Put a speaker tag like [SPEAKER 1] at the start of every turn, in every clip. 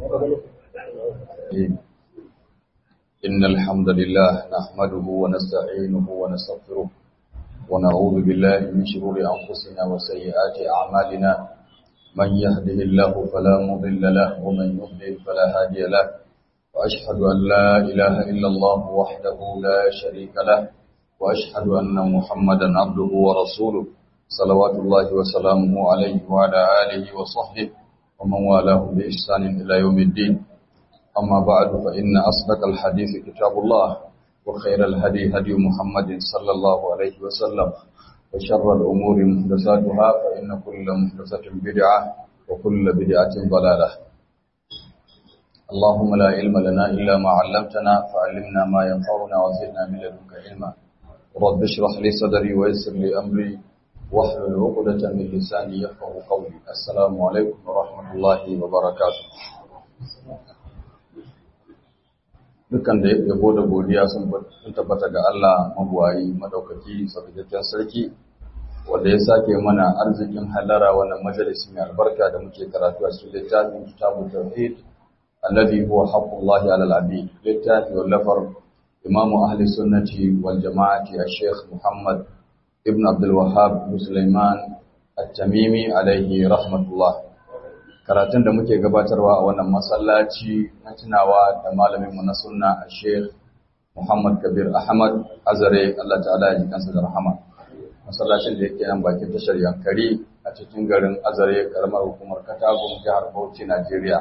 [SPEAKER 1] إن الحمد لله نحمده ونستعينه ونستغفره ونعوذ بالله من شرور أنفسنا وسيئات أعمالنا من يهده الله فلا مضل له ومن يضلل فلا هادي له وأشهد أن لا إله إلا الله وحده لا شريك له وأشهد أن محمدا عبده ورسوله صلوات الله وسلامه عليه وعلى آله وصحبه ومن والاه بإحسان إلى يوم الدين أما بعد فإن أصدق الحديث كتاب الله وخير الهدي هدي محمد صلى الله عليه وسلم وشر الأمور محدثاتها فإن كل محدثة بدعة وكل بدعة ضلالة اللهم لا علم لنا إلا ما علمتنا فعلمنا ما ينفعنا وزدنا من لدنك علما رب اشرح لي صدري ويسر لي أمري واحلل عقدة من لساني يفقه قولي السلام عليكم ورحمة الله وبركاته dukkan da yabo da godiya sun tabbata ga Allah mabuwayi madaukaki sarkakken sarki wanda ya sake mana arzikin halara wannan majalisi mai albarka da muke karatu a cikin littafin kitabut tauhid alladhi huwa haqqullahi ala al-abid littafi wallafar imam ahli sunnati wal jama'ati al-sheikh muhammad ibn abdul wahhab sulaiman at-tamimi alayhi rahmatullah karatun da muke gabatarwa a wannan masallaci na tunawa da malaminmu na sunna a sheikh Muhammad Kabir Ahmad Azare Allah ta'ala ya ji kansa da rahama masallacin da yake nan bakin tashar Yankari a cikin garin Azare karamar hukumar Katagun jihar Bauchi Najeriya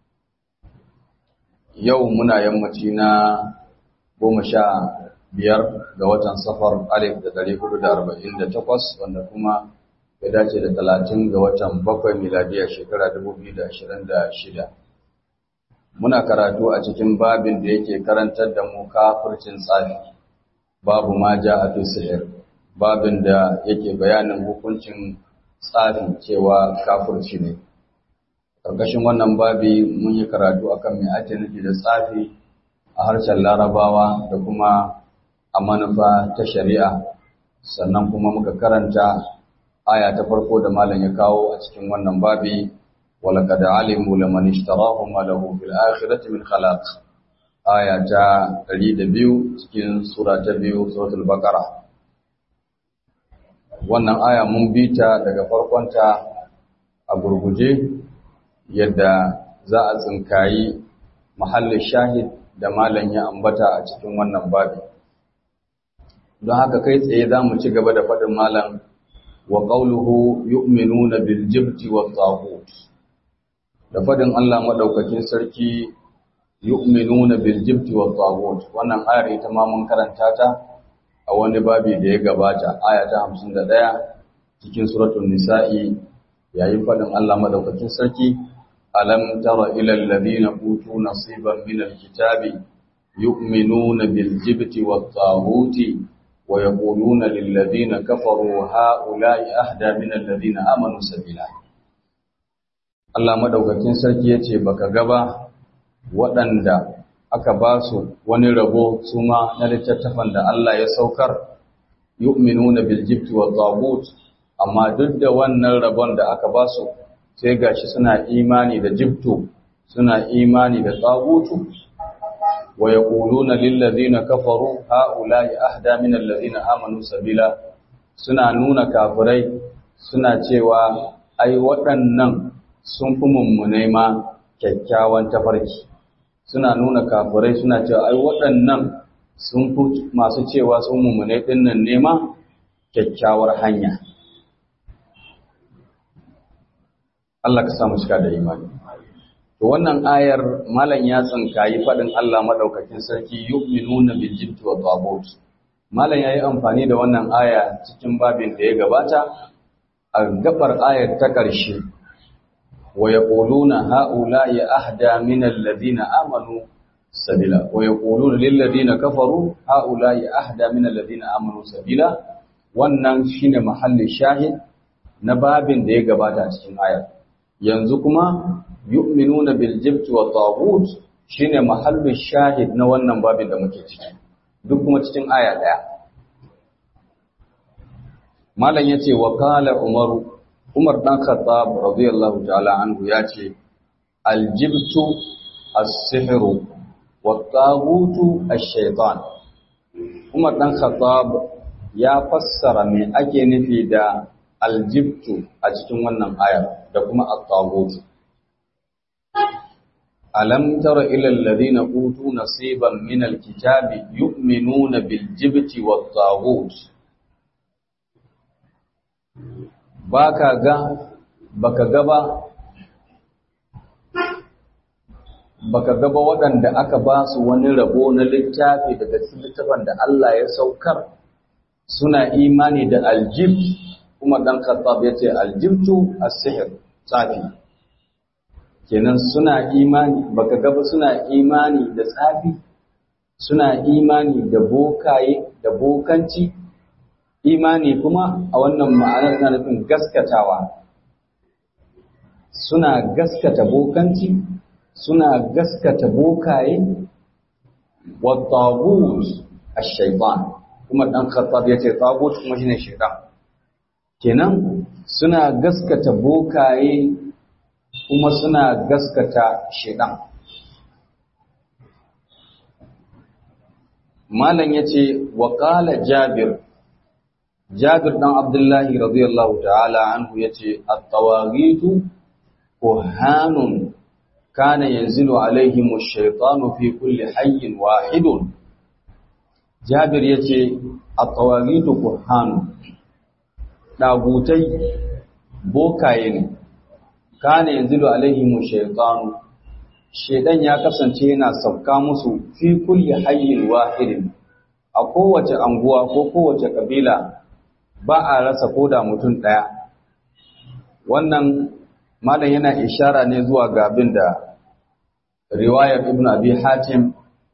[SPEAKER 1] yau muna yammaci na goma sha biyar ga watan safar alif da ɗari hudu da arba'in da takwas wanda kuma ya dace da talatin ga watan bakwai miladiya shekara dubu biyu da ashirin da shida. Muna karatu a cikin babin da yake karantar da mu kafircin tsafi, babu ma ja a fi sihir, babin da yake bayanin hukuncin tsafi cewa kafirci ne. Ƙarƙashin wannan babi mun yi karatu akan mai ake nufi da tsafi a harshen larabawa da kuma a manufa ta shari'a, sannan kuma muka karanta aya ta farko da malam ya kawo a cikin wannan babi walaqad alimu laman ishtarahu ma lahu fil akhirati min khalaq aya ta 102 cikin sura ta 2 suratul baqara wannan aya mun bita daga farkonta a gurguje yadda za a tsinkayi mahallin shahid da malam ya ambata a cikin wannan babi don haka kai tsaye za mu ci gaba da faɗin malam wa qawluhu yu'minuna bil jibti wat taghut da fadin Allah madaukakin sarki yu'minuna bil jibti wat taghut wannan ayar ita ma mun karanta ta a wani babi da ya gabata aya ta 51 cikin suratul nisa'i yayin fadin Allah madaukakin sarki alam tara ila alladhina utu nasiban min alkitabi yu'minuna bil jibti wat taghuti ويقولون للذين كفروا هؤلاء أهدى من الذين آمنوا سبيلا Allah madaukakin sarki yace baka gaba waɗanda aka ba su wani rabo su ma na littattafan da Allah ya saukar yu'minuna bil jibti wa tagut amma duk da wannan rabon da aka ba su sai gashi suna imani da jibtu suna imani da tagutu ويقولون للذين كفروا هؤلاء أهدى من الذين آمنوا سبيلا suna nuna kafirai suna cewa ai waɗannan sun fi mummunai ma kyakkyawan tafarki suna nuna kafirai suna cewa ai waɗannan sun fi masu cewa sun mummunai ɗinnan nema kyakkyawar hanya Allah ka samu shiga da imani To wannan ayar malam ya tsinkayi faɗin Allah maɗaukakin sarki yu'minuna bil jibti wa tagut. Malam yayi amfani da wannan aya cikin babin da ya gabata a gabar ayar ta ƙarshe. Wa yaquluna haula'i ahda min alladhina amanu sabila wa yaquluna lil ladina kafaru haula'i ahda min alladhina amanu sabila. Wannan shine mahallin shahid na babin da ya gabata cikin ayar. Yanzu kuma yu'minuna bil jibti wa taghut shine mahallin shahid na wannan babin da muke ciki duk kuma cikin aya daya malam yace wa qala umaru umar dan khattab radiyallahu ta'ala anhu yace aljibtu as-sihru wa tagutu ash-shaytan Umar dan Khattab ya fassara me ake nufi da aljibtu a cikin wannan ayar da kuma at-tagutu ألم تر إلى الذين أوتوا نصيبا من الكتاب يؤمنون بالجبت والطاغوت baka ga baka gaba baka gaba waɗanda aka ba su wani rabo na littafi daga cikin littafin da Allah ya saukar suna imani da aljibt kuma dan Khattab yace aljibtu as-sihr tsafi kenan suna imani baka gaba suna imani da tsafi suna imani da bokaye da bokanci imani kuma a wannan ma'anar na nufin gaskatawa suna gaskata bokanci suna gaskata bokaye wa tagut ash-shaytan kuma dan khattab yace tagut kuma shine shaytan kenan suna gaskata bokaye kuma suna gaskata shaidan. Malam ya ce, wa ƙala Jabir, Jabir ɗan Abdullahi radiyallahu ta'ala anhu ya ce, Attawagitu ko hannun kana yanzilu alaihimu shaitanu fi kulli hayyin wahidun. Jabir ya ce, Attawagitu ko hannun, ɗagutai bokaye ne. kana yanzilu alaihim shaytanu shedan ya kasance yana sauka musu fi kulli hayyin wahidin a kowace anguwa ko kowace kabila ba a rasa koda mutum daya wannan malam yana ishara ne zuwa ga abin da riwayar ibn abi hatim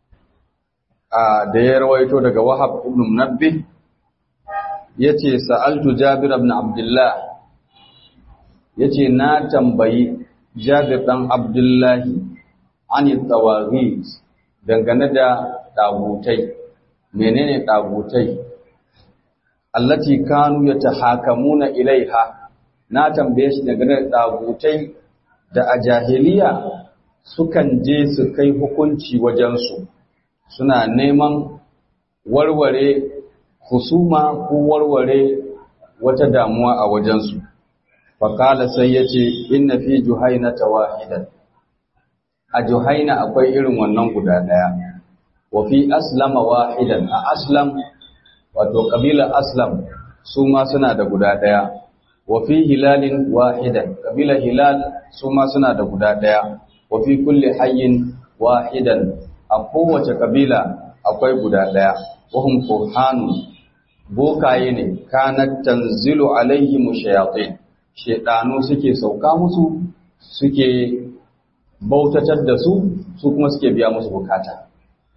[SPEAKER 1] da ya rawaito daga wahab ibn munabbi yace sa'altu jabir ibn abdullah ya ce na tambayi jabir ɗan abdullahi an yi tsawari dangane da ɗagutai menene ɗagutai allati kanu ya ta hakamuna ilaiha na tambaye shi dangane da ɗagutai da a jahiliya sukan je su kai hukunci wajensu suna neman warware husuma ko warware wata damuwa a wajensu faƙala sai ya ce inna fi juhaina ta wahidan a juhaina akwai irin wannan guda ɗaya wa fi aslama wahidan a aslam wato ƙabilar aslam su ma suna da guda ɗaya wa fi hilalin wahidan ƙabilar hilal su ma suna da guda ɗaya wa fi kulli hayyin wahidan a kowace ƙabila akwai guda ɗaya wahum kurhanun bokaye ne kanat tanzilu alaihim shayatin shedanu suke sauka musu suke bautatar da su su kuma suke biya musu bukata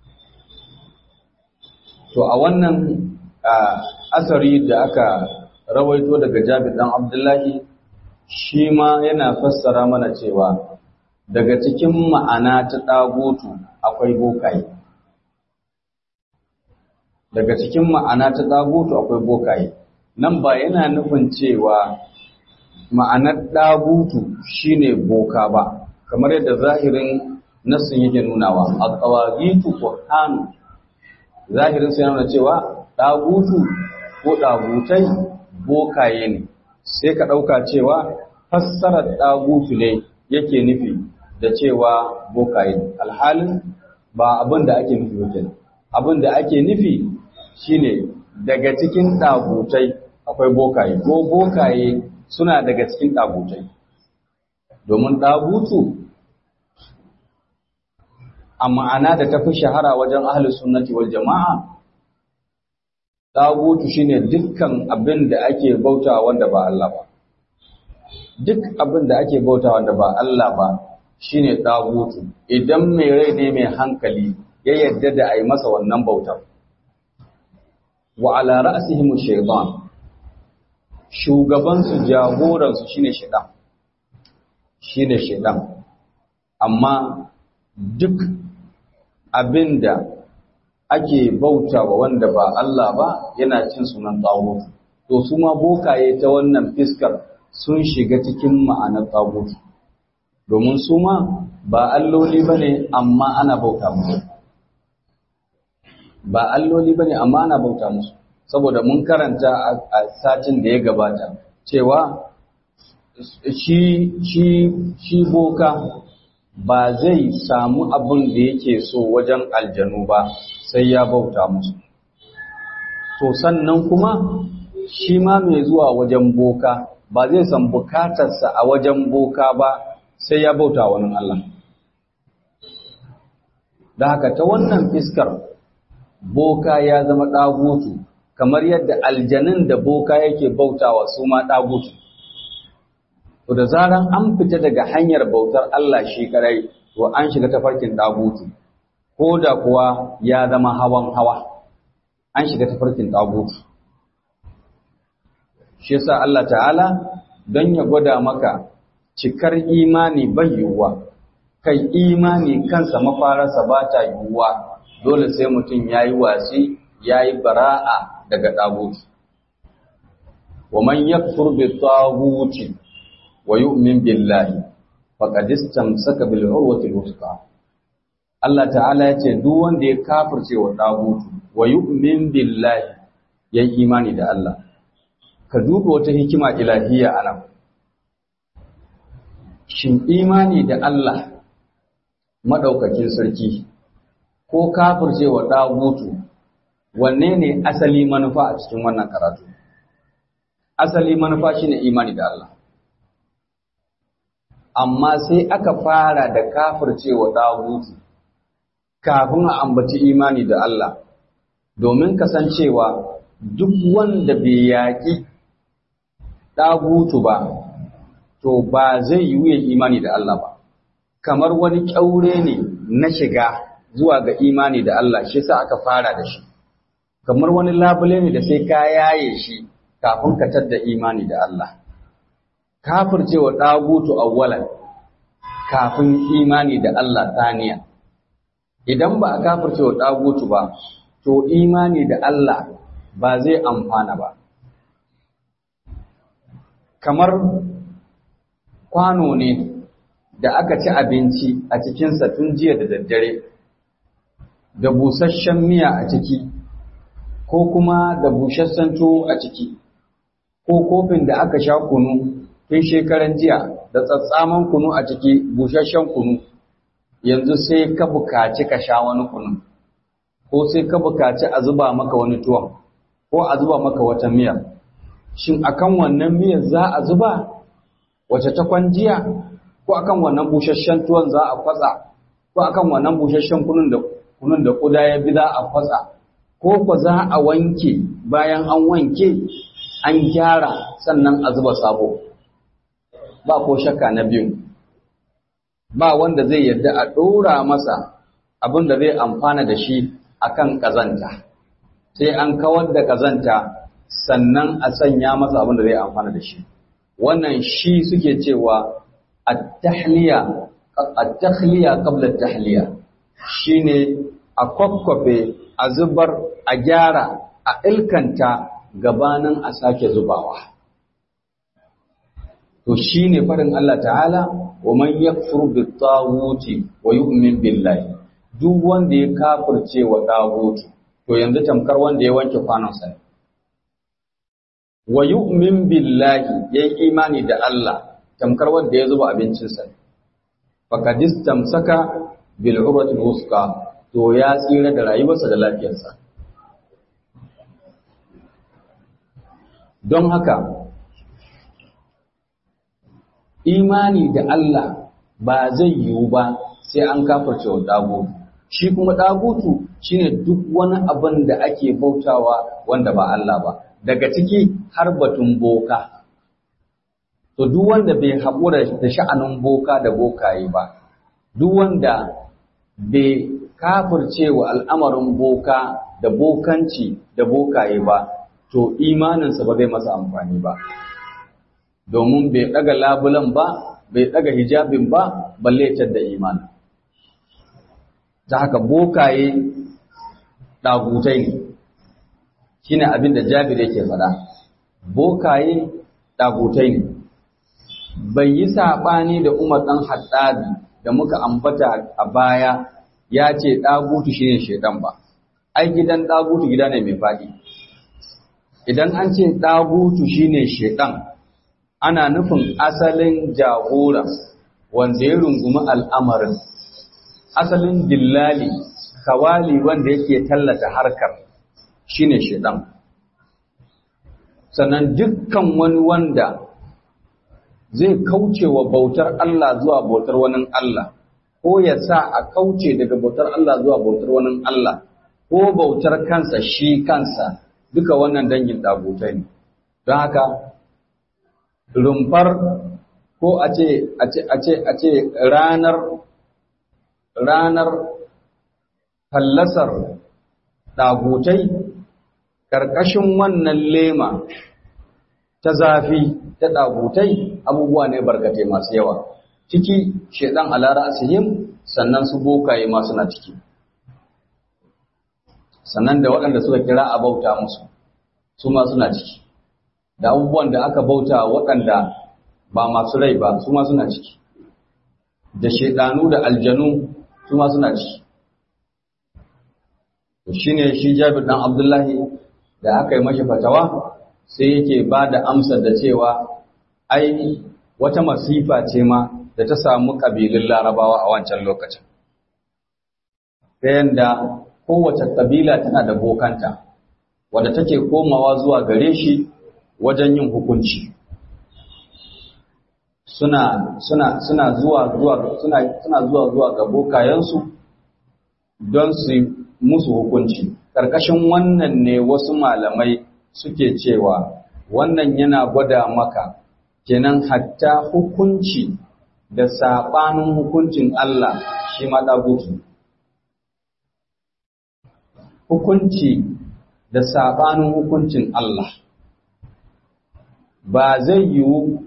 [SPEAKER 1] to a wannan asari da aka rawaito daga Jabir dan Abdullahi shi ma yana fassara mana cewa daga cikin ma'ana ta dagutu akwai bokaye daga cikin ma'ana ta dagutu akwai bokaye nan ba yana nufin cewa ma'anar ɗagutu shine boka ba kamar yadda zahirin nassin yake nunawa at-tawagitu qur'anu zahirin sai nuna cewa ɗagutu ko ɗagutai bokaye ne sai ka ɗauka cewa fassarar ɗagutu ne yake nufi da cewa bokaye ne alhalin ba abin da ake nufi wajen abin da ake nufi shine daga cikin ɗagutai akwai bokaye ko bokaye suna daga cikin ɗagutai domin ɗagutu a ma'ana da ta fi shahara wajen ahalus sunnati wal jama'a ɗagutu shine dukkan abin da ake bauta wanda ba Allah ba duk abin da ake bauta wanda ba Allah ba shine ɗagutu idan mai rai ne mai hankali ya yadda da a yi masa wannan bautar wa ala ra'sihim shaytan shugabansu jagoransu shine shaidan shine shaidan amma duk abinda ake bauta wa wanda ba Allah ba yana cin sunan tsawo to su ma bokaye ta wannan fiskar sun shiga cikin ma'anar tsagutu domin su ma ba alloli ba ne amma ana bauta musu ba alloli ba ne amma ana bauta musu saboda mun karanta a satin da ya gabata cewa shi shi shi boka ba zai samu abin da yake so wajen aljanu ba sai ya bauta musu to sannan kuma shi ma mai zuwa wajen boka ba zai san bukatarsa a wajen boka ba sai ya bauta wani Allah da haka ta wannan fiskar boka ya zama ɗagutu kamar yadda aljanin da boka yake bautawa su ma ɗagutu to da zaran an fita daga hanyar bautar Allah shi karai to an shiga tafarkin ɗagutu ko da kuwa ya zama hawan hawa an shiga tafarkin ɗagutu shi yasa Allah ta'ala don ya gwada maka cikar imani bai yiwuwa kai imani kansa mafararsa ba ta yiwuwa dole sai mutum ya yi wasi ya yi bara'a daga ɗagutu wa man yakfur bi taguti wa yu'min billahi faqad istamsaka bil urwati al Allah ta'ala ya ce duk wanda ya kafirce wa ɗagutu wa yu'min billahi yayi imani da Allah ka duba wata hikima ilahiyya a nan. Shin imani da Allah maɗaukakin sarki ko kafircewa ɗagutu wanne ne asali manufa a cikin wannan karatu? Asali manufa shi ne imani da Allah. Amma sai aka fara da kafircewa ɗagutu kafin a ambaci imani da Allah, domin kasancewa duk wanda bai yaƙi ɗagutu ba, to ba zai yi wuyan imani da Allah ba, kamar wani ƙyaure ne na shiga zuwa ga imani da Allah shi sa aka fara da shi, kamar wani labule ne da sai ka yaye shi kafin ka tadda imani da Allah. Kafircewa ɗagutu awwalan kafin imani da Allah taniya. Idan ba a kafircewa ɗagutu ba, to imani da Allah ba zai amfana ba. kamar kwano ne da aka ci abinci a cikinsa tun jiya da daddare, da busasshen miya a ciki, ko kuma da busasshen tuwo a ciki, ko kofin da aka sha kunu tun shekaran jiya da tsatsaman kunu a ciki busasshen kunu, yanzu sai ka bukaci ka sha wani kunu, ko sai ka bukaci a zuba maka wani tuwon, ko a zuba maka wata miyar. shin akan wannan miyar za a zuba wace ta kwanjiya ko akan wannan busasshen tuwon za a kwatsa ko akan wannan busasshen kunun da kunun da kuda ya bi za a kwatsa ko ko za a wanke bayan an wanke an gyara sannan a zuba sabo ba ko shakka na biyu ba wanda zai yarda a ɗora masa abin da zai amfana da shi akan ƙazanta sai an kawar da ƙazanta sannan a sanya masa abin da zai amfana da shi wannan shi suke cewa at-tahliya at-takhliya qabla at-tahliya shine a kwakwafe a zubar a gyara a ilkanta gabanin a sake zubawa to shine farin Allah ta'ala wa man yakfur bit-taghuti wa yu'min billahi duk wanda ya kafirce wa tagutu to yanzu tamkar wanda ya wanke kwanonsa ne wa yu'min billahi yayi imani da Allah tamkar wanda ya zuba abincinsa faqad istamsaka bil urwati wusqa to ya tsira da rayuwarsa da lafiyarsa don haka imani da Allah ba zai yiwu ba sai an kafarce wa dagutu shi kuma dagutu shine duk wani abin da ake bautawa wanda ba Allah ba daga ciki har batun boka. To, duk wanda bai haƙura da sha'anin boka da bokaye ba, duk wanda bai kafirce wa al'amarin boka da bokanci da bokaye ba, to imaninsa ba zai masa amfani ba. Domin bai ɗaga labulan ba, bai ɗaga hijabin ba, balle da imanin. Ta haka bokaye ɗagutai ne. shine abin da Jabir yake faɗa bokaye dagutai ne bai yi saɓani da Umar ɗan Hattabi da muka ambata a baya ya ce ɗagutu shi ne shaidan ba. Ai gidan ɗagutu gida ne mai faɗi. Idan an ce ɗagutu shi ne shaidan, ana nufin asalin jagora wanda ya rungumi al'amarin, asalin dillali, kawali wanda yake tallata harkar shi ne shaidan. Sannan dukkan wani wanda zai kauce wa bautar Allah zuwa bautar wani Allah, ko ya sa a kauce daga bautar Allah zuwa bautar wani Allah, ko bautar kansa shi kansa duka wannan dangin ɗagutai ne. Don haka, rumfar ko a ce, a ce, a ce, a ce ranar, ranar fallasar ɗagutai ƙarƙashin wannan lema ta zafi ta ɗagutai abubuwa ne barkatai masu yawa ciki shaidan alara asihim sannan su bokaye ma suna ciki sannan da waɗanda suka kira a bauta musu su ma suna ciki da abubuwan da aka bauta waɗanda ba masu rai ba su ma suna ciki da shaidanu da aljanu su ma suna ciki shi ne shi jabir ɗan abdullahi da aka yi mashi fatawa sai yake ba da amsar da cewa ai wata masifa ce ma da ta samu ƙabilun larabawa a wancan lokacin ta yadda kowace ƙabila tana da bokanta wadda take komawa zuwa gare shi wajen yin hukunci suna suna suna zuwa zuwa suna suna zuwa zuwa ga bokayensu don su musu hukunci ƙarƙashin wannan ne wasu malamai suke cewa wannan yana gwada maka kenan hatta hukunci da saɓanin hukuncin Allah shi ma ɗagutu. Hukunci da saɓanin hukuncin Allah ba zai yiwu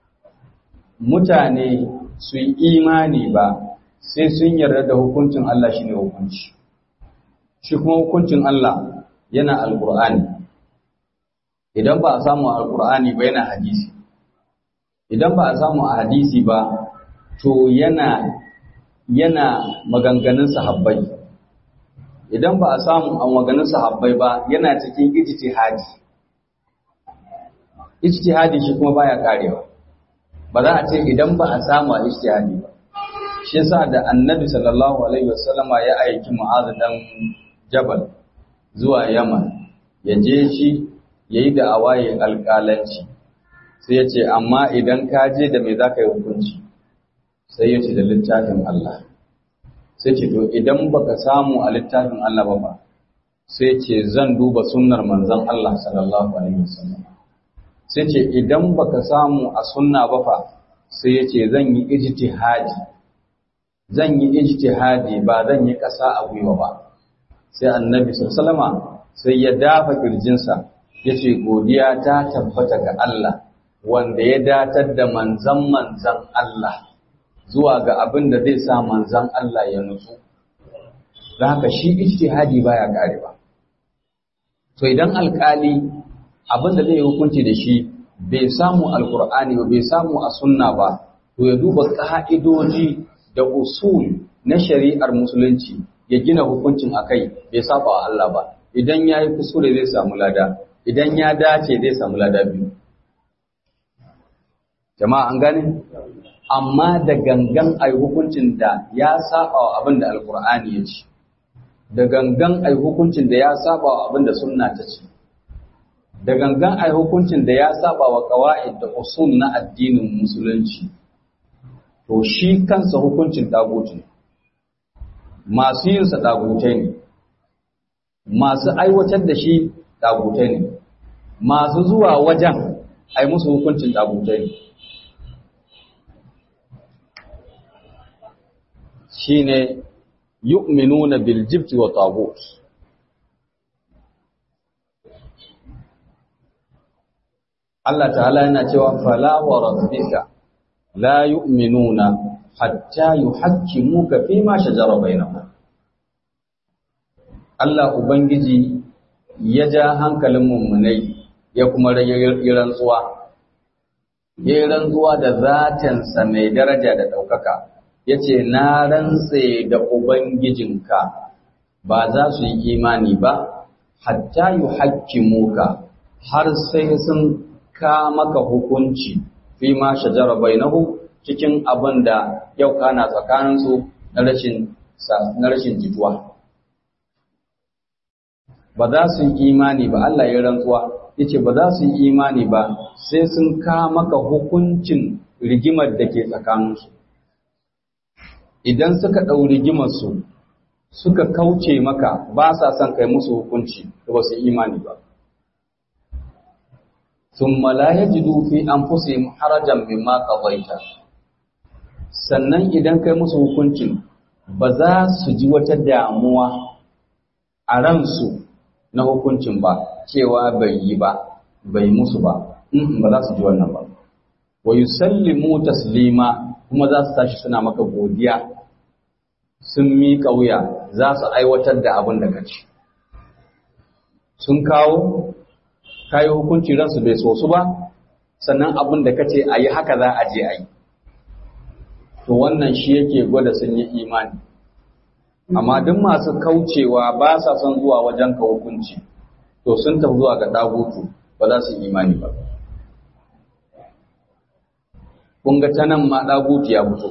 [SPEAKER 1] mutane su yi imani ba sai sun yarda da hukuncin Allah shi ne hukunci. Shi kuma hukuncin Allah yana Alƙur'ani. idan ba a samu a alkur'ani ba yana hadisi idan ba a samu a hadisi ba to yana yana maganganun sahabbai idan ba a samu a maganganun sahabbai ba yana cikin ijtihadi ijtihadi shi kuma baya karewa ba za a ce idan ba a samu a ijtihadi ba shi yasa da annabi sallallahu alaihi wasallama ya aiki mu'adh dan jabal zuwa yaman ya je shi ya yi da awaye alƙalanci sai ya ce amma idan ka je da mai za ka yi hukunci sai ya ce da littafin Allah sai ce to idan baka samu a littafin Allah ba ba sai ce zan duba sunnar manzon Allah sallallahu alaihi wasallam sai ce idan baka samu a sunna ba fa sai ya ce zan yi ijtihadi zan yi ijtihadi ba zan yi ƙasa a gwiwa ba sai annabi sallallahu alaihi wasallama sai ya dafa kirjinsa ya ce godiya ta tabbata ga Allah wanda ya datar da manzan manzan Allah zuwa ga abin da zai sa manzan Allah ya nutsu. Don haka shi ijtihadi baya karewa. To idan alkali abin da zai hukunci da shi bai samu alkur'ani ba bai samu a sunna ba to ya duba ka'idoji da usul na shari'ar musulunci ya gina hukuncin akai bai saba wa Allah ba idan yayi kuskure zai samu lada idan ya dace zai samu lada biyu jama'a an gane amma da gangan ai hukuncin da ya saba wa abin da alkur'ani ya ce da gangan ai hukuncin da ya saba wa abin da sunna ta ce da gangan ai hukuncin da ya saba wa qawaid da usul na addinin musulunci to shi kansa hukuncin dagutu masu yin sa dagutai ne masu aiwatar da shi dagutai ne masu zuwa wajen ai musu hukuncin dagutai ne shine yu'minuna bil jibti wa tagut Allah ta'ala yana cewa fala wa rabbika la yu'minuna hatta yuhakkimuka fi ma shajara bainahum Allah ubangiji ya ja hankalin mummunai ya kuma rage rantsuwa ya yi rantsuwa da zatensa mai daraja da ɗaukaka ya ce na rantse da ubangijinka ba za su yi imani ba hatta yi haƙƙimuka har sai sun ka maka hukunci fi ma shajara bainahu cikin abin da yau kana tsakaninsu na rashin jituwa ba za su yi imani ba Allah ya rantsuwa yace ba za su yi imani ba sai sun ka maka hukuncin rigimar da ke tsakaninsu idan suka ɗau rigimarsu suka kauce maka ba sa son kai musu hukunci da ba su imani ba ثم لا يجدوا في أنفسهم حرجا مما قضيت sannan idan kai musu hukuncin ba za su ji wata damuwa a ransu na hukuncin ba cewa bai yi ba bai musu ba ba za su ji wannan ba wa yusallimu taslima kuma za su tashi suna maka godiya sun miƙa wuya za su aiwatar da abin da kace sun kawo kayi hukunci ransu bai so su ba sannan abin da kace a yi haka za a je a yi to wannan shi yake gwada sun yi imani amma duk masu kaucewa ba sa son zuwa wajen ka hukunci to sun tafi zuwa ga dagutu ba za su yi imani ba kun ga ta nan ma dagutu ya fito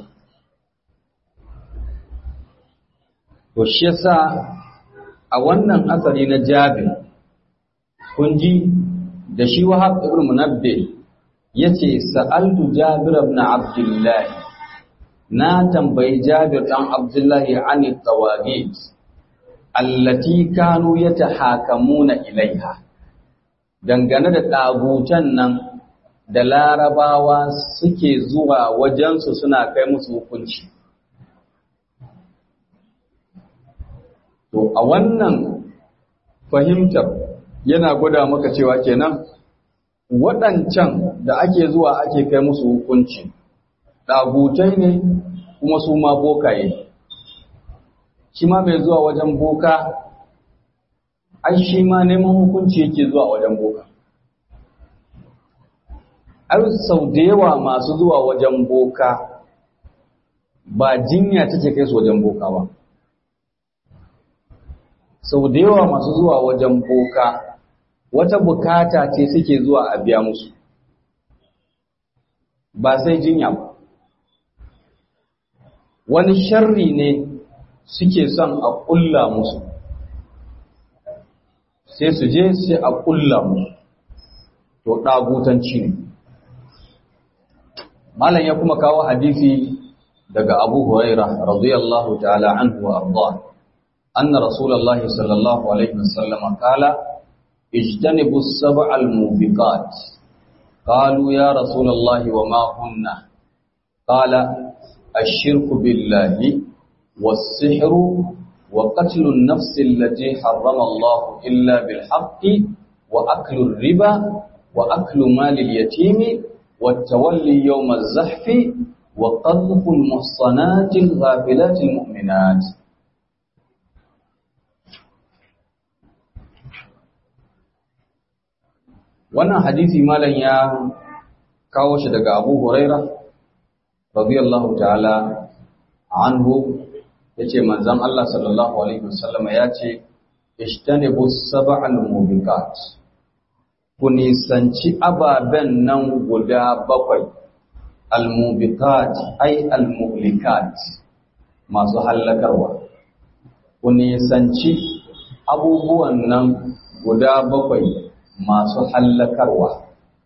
[SPEAKER 1] to shi yasa a wannan asali na jabir kun ji da shi wahab ibn munabbi yace sa'altu jabir ibn abdullah na tambayi jabir dan abdullah ani tawagit allati kanu yatahakamuna ilaiha dangane da dagutan nan da larabawa suke zuwa wajensu suna kai musu hukunci to a wannan fahimtar yana gwada maka cewa kenan waɗancan da ake zuwa ake kai musu hukunci ɗagutai ne kuma su ma bokaye shi ma mai zuwa wajen boka ai shi ma neman hukunci yake zuwa wajen boka ai sau da yawa masu zuwa wajen boka ba jinya take kai su wajen boka ba sau da yawa masu zuwa wajen boka wata bukata ce suke zuwa a biya musu ba sai jinya ba wani sharri ne suke son a ƙulla musu sai su je sai a ƙulla musu to ɗagutanci ne malam ya kuma kawo hadisi daga abu huraira radiyallahu ta'ala anhu wa arda anna rasulullahi sallallahu alaihi wasallam qala اجتنبوا السبع الموبقات قالوا يا رسول الله وما هن قال الشرك بالله والسحر وقتل النفس التي حرم الله إلا بالحق وأكل الربا وأكل مال اليتيم والتولي يوم الزحف وقذف المحصنات الغافلات المؤمنات wannan hadisi malam ya kawo shi daga Abu Huraira radiyallahu ta'ala anhu yace manzon Allah sallallahu alaihi wasallam yace ishtanibu sab'al mubiqat ku nisanci ababen nan guda bakwai al-mubiqat ay al-muhlikat masu hallakarwa ku nisanci abubuwan nan guda bakwai masu hallakarwa.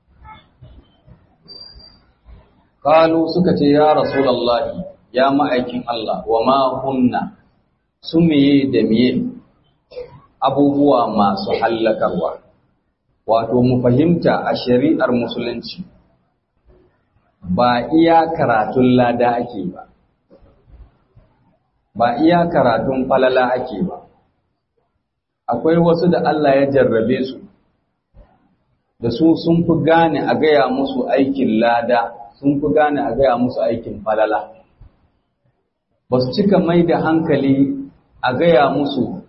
[SPEAKER 1] Kalu suka ce, Ya Rasulallahi, ya ma'aikin Allah, wa ma hunna su meye da miye abubuwa masu hallakarwa. Wato, mu fahimta a shari'ar Musulunci, ba iya karatun lada ake ba, ba iya karatun falala ake ba. Akwai wasu da Allah ya jarrabe su. da su sun fi gane a gaya musu aikin lada sun fi gane a gaya musu aikin falala ba su cika mai da hankali a gaya musu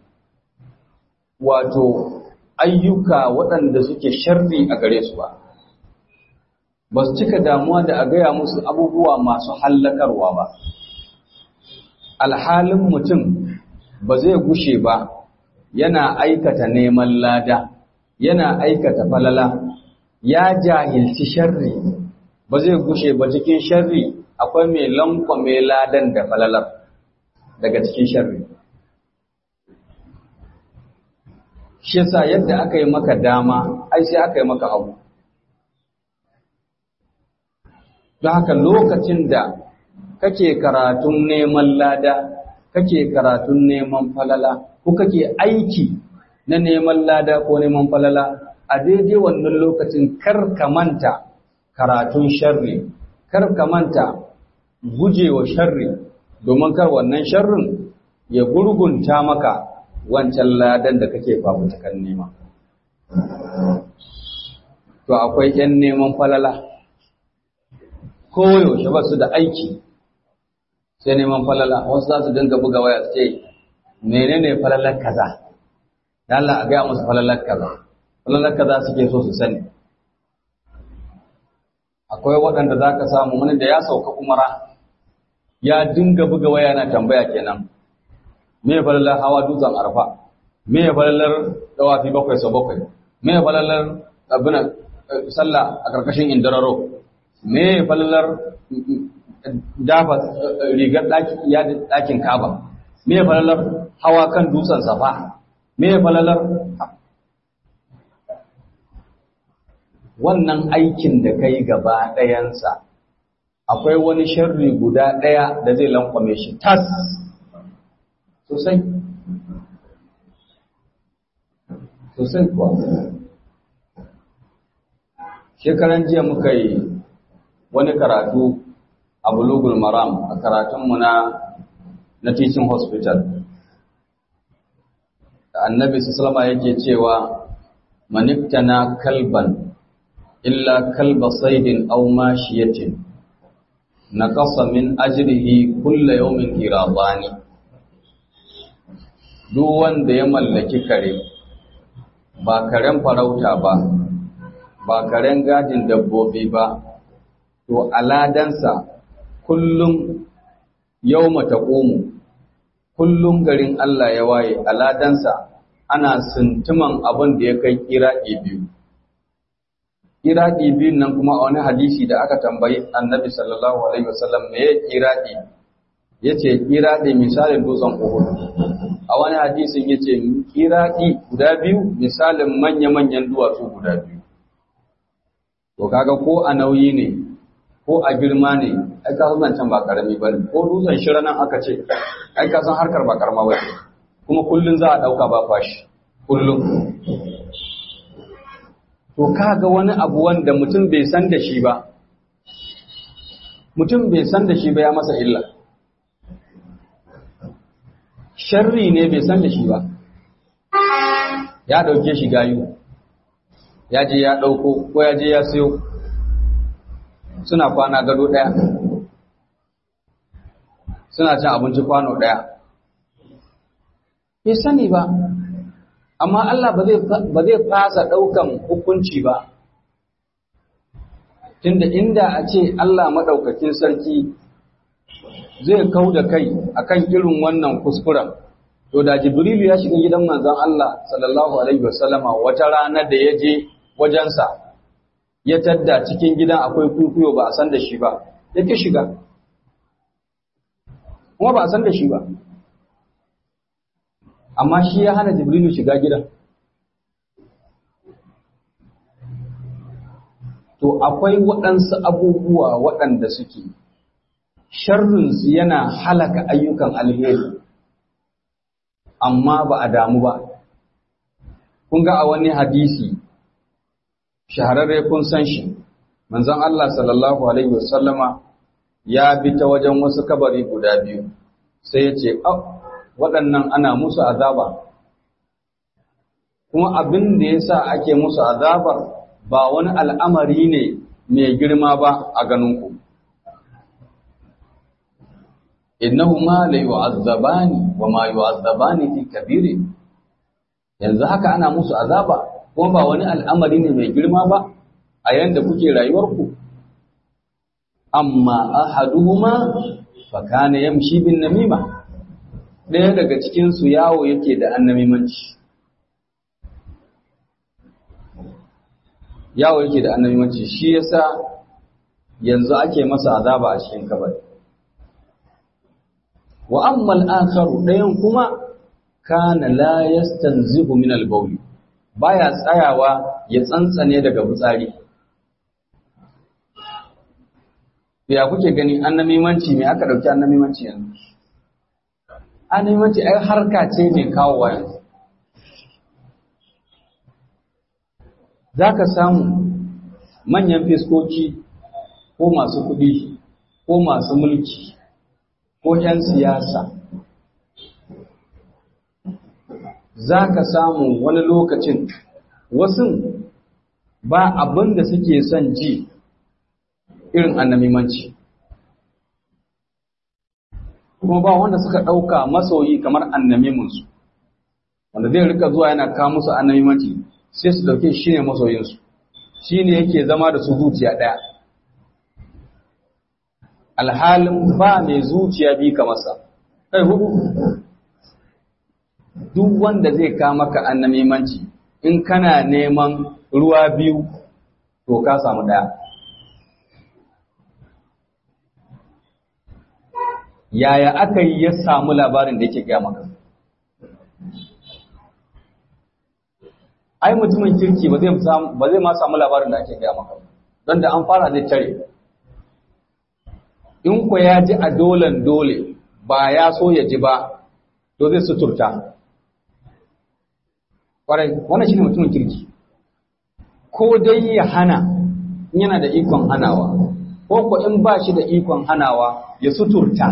[SPEAKER 1] wato ayyuka waɗanda suke sharri a gare su ba ba su cika damuwa da a gaya musu abubuwa masu hallakarwa ba alhalin mutum ba zai gushe ba yana aikata neman lada yana aikata falala ya jahilci sharri ba zai gushe ba cikin sharri akwai mai lankwame ladan da falalar daga cikin sharri shi yasa yadda aka yi maka dama ai sai aka yi maka hagu don haka lokacin da kake karatun neman lada kake karatun neman falala ko kake aiki na neman lada ko neman falala a daidai wannan lokacin kar ka manta karatun sharri kar ka manta gujewa sharri domin kar wannan sharrin ya gurgunta maka wancan ladan da kake fafutukan nema to akwai 'yan neman falala koyaushe ba su da aiki sai neman falala wasu za su dinga buga waya su ce menene falalar kaza da Allah a gaya musu falalar kaza falalar kaza suke so su sani akwai waɗanda za ka samu wani da ya sauka umara ya dinga buga waya na tambaya kenan me falalar hawa dutsen arfa me falalar dawafi bakwai sau bakwai me falalar abinan sallah a ƙarƙashin indararo me falalar dafa rigar ɗakin kaba me falalar hawa kan dutsen safa me falalar wannan aikin da kai gaba ɗayansa akwai wani sharri guda ɗaya da zai lankwame shi tas sosai sosai kuwa shekaran jiya muka yi wani karatu a bulugul maram a karatunmu na na teaching hospital da annabi sallama yake cewa maniktana kalban illa kalba saidin aw mashiyatin naqasa min ajrihi kulla yawmin qiradani duk wanda ya mallaki kare ba karen farauta ba ba karen gadin dabbobi ba to aladansa kullum yawma taqumu kullum garin Allah ya waye aladansa ana sintiman abin da ya kai kiraɗi biyu kiraɗi biyun nan kuma a wani hadisi da aka tambayi annabi sallallahu alaihi wasallam me ya kiraɗi ya ce kiraɗi misalin dutsen uhud a wani hadisin ya ce kiraɗi guda biyu misalin manya-manyan duwatsu guda biyu to kaga ko a nauyi ne ko a girma ne ai ka san can ba karami ba ne ko dutsen shira nan aka ce ai ka san harkar ba karama ba kuma kullun za a ɗauka ba fashi kullum to kaga wani abu wanda mutum bai san da shi ba mutum bai san da shi ba ya masa illa sharri ne bai san da shi ba ya ɗauke shi gayu ya je ya ɗauko ko ya je ya siyo suna kwana gado ɗaya suna cin abinci kwano ɗaya bai sani ba amma Allah ba zai fasa ɗaukan hukunci ba tunda inda a ce Allah maɗaukakin sarki zai kau da kai akan irin wannan kuskuren to da jibrilu ya shiga gidan manzon Allah sallallahu alaihi wasallama wata rana da ya je wajensa ya tadda cikin gidan akwai kuikuyo ba a san da shi ba yake shiga kuma ba a san da shi ba amma shi ya hana jibrilu shiga gidan to akwai waɗansu abubuwa waɗanda suke sharrinsu yana halaka ayyukan alheri amma ba a damu ba kun ga a wani hadisi shahararre kun san shi manzon Allah sallallahu alaihi wasallama ya bi ta wajen wasu kabari guda biyu sai ya ce waɗannan ana musu azaba kuma abin da ya sa ake musu azabar ba wani al'amari ne mai girma ba a ganinku innahuma la yu'azzabani wa ma yu'azzabani fi kabiri yanzu haka ana musu azaba kuma ba wani al'amari ne mai girma ba a yanda kuke rayuwarku amma ahaduhuma fa kana yamshi bin namima ɗaya daga cikin su yawo yake da annamimanci yawo yake da annamimanci shi yasa yanzu ake masa azaba a cikin kabari wa amma al-akharu ɗayan kuma kana la yastanzihu min al-bawl baya tsayawa ya tsantsane daga fitsari ya kuke gani annamimanci me aka dauki annamimanci yanzu annamimanci ai harka ce mai kawowa yanzu zaka samu manyan fiskoki ko masu kuɗi ko masu mulki ko 'yan siyasa za ka samu wani lokacin wasu ba abin da suke son ji irin annamimanci kuma ba wanda suka ɗauka masoyi kamar annamiminsu wanda zai rika zuwa yana kawo musu annamimanci sai su ɗauke shi ne masoyinsu shi ne yake zama da su zuciya ɗaya alhalin ba mai zuciya bi ka masa kai hudu duk wanda zai ka maka annamimanci in kana neman ruwa biyu to ka samu daya yaya aka yi ya samu labarin da yake gaya maka ai mutumin kirki ba zai ma samu labarin da ake gaya maka don da an fara zai tare in ku ya ji a dolen dole ba ya so ya ji ba to zai suturta kwarai wannan shine mutumin kirki ko dai ya hana in yana da ikon hanawa ko ko in ba shi da ikon hanawa ya suturta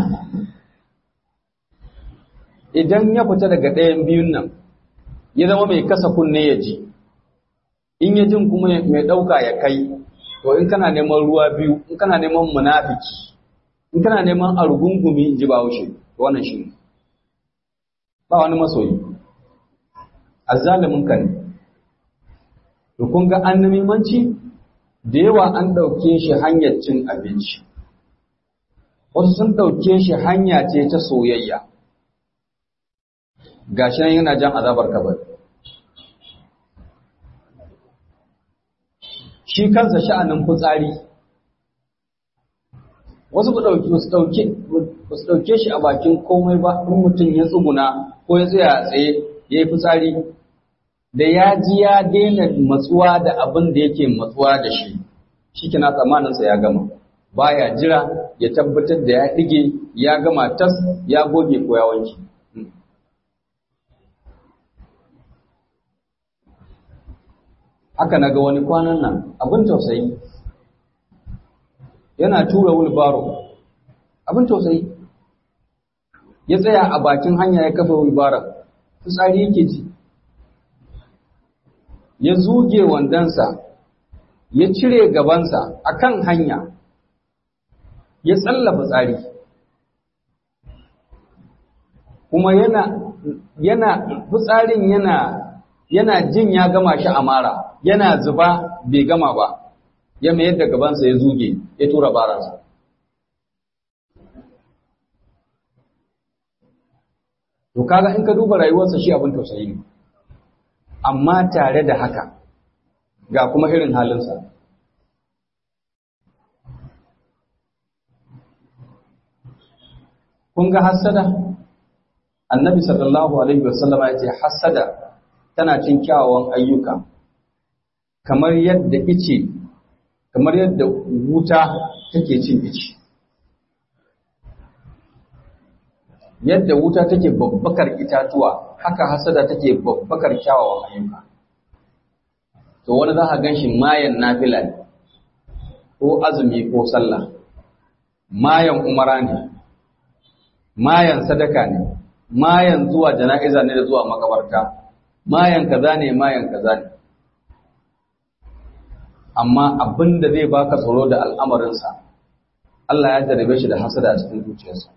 [SPEAKER 1] idan ya fita daga ɗayan biyun nan ya zama mai kasa kunne ya ji in ya jin kuma mai ɗauka ya kai to in kana neman ruwa biyu in kana neman munafiki in kana neman argungumi in ji bahaushe wannan shi ne ba wani masoyi azzalimin ka ne to kun ga annamimanci da yawa an ɗauke shi hanyar cin abinci wasu sun ɗauke shi hanya ce ta soyayya gashi nan yana jan azabar kabari shi kansa sha'anin fitsari wasu ba su ɗauke shi a bakin komai ba in mutum ya tsuguna ko ya tsaya tsaye ya yi fitsari da ya ji ya daina matsuwa da abin da yake matsuwa da shi shi kina tsammaninsa ya gama baya jira ya tabbatar da ya ɗige ya gama tas ya goge ko ya wanke haka na ga wani kwanan nan abin tausayi yana tura wulbaro abin tausayi ya tsaya a bakin hanya ya kafa wulbaron fitsari yake ji ya zuge wandonsa ya cire gabansa a kan hanya ya tsallafa tsari kuma yana yana fitsarin yana yana jin ya gama shi a mara yana zuba bai gama ba ya mayar da gabansa ya zuge ya tura baransa to kaga in ka duba rayuwarsa shi abin tausayi ne amma tare da haka ga kuma irin halinsa kun ga hassada annabi sallallahu alaihi wasallam ya ce hassada tana cin kyawawan ayyuka kamar yadda ice kamar yadda wuta take cin ice yadda wuta take babbakar itatuwa haka hasada take babbakar kyawawan ayyuka to wani za ka ganshi mayan nafila ne ko azumi ko sallah mayan umara ne mayan sadaka ne mayan zuwa jana'iza ne da zuwa makabarta mayan kaza ne mayan kaza ne amma abin da zai baka tsoro da al'amarinsa Allah ya jarabe shi da hasada a cikin zuciyarsa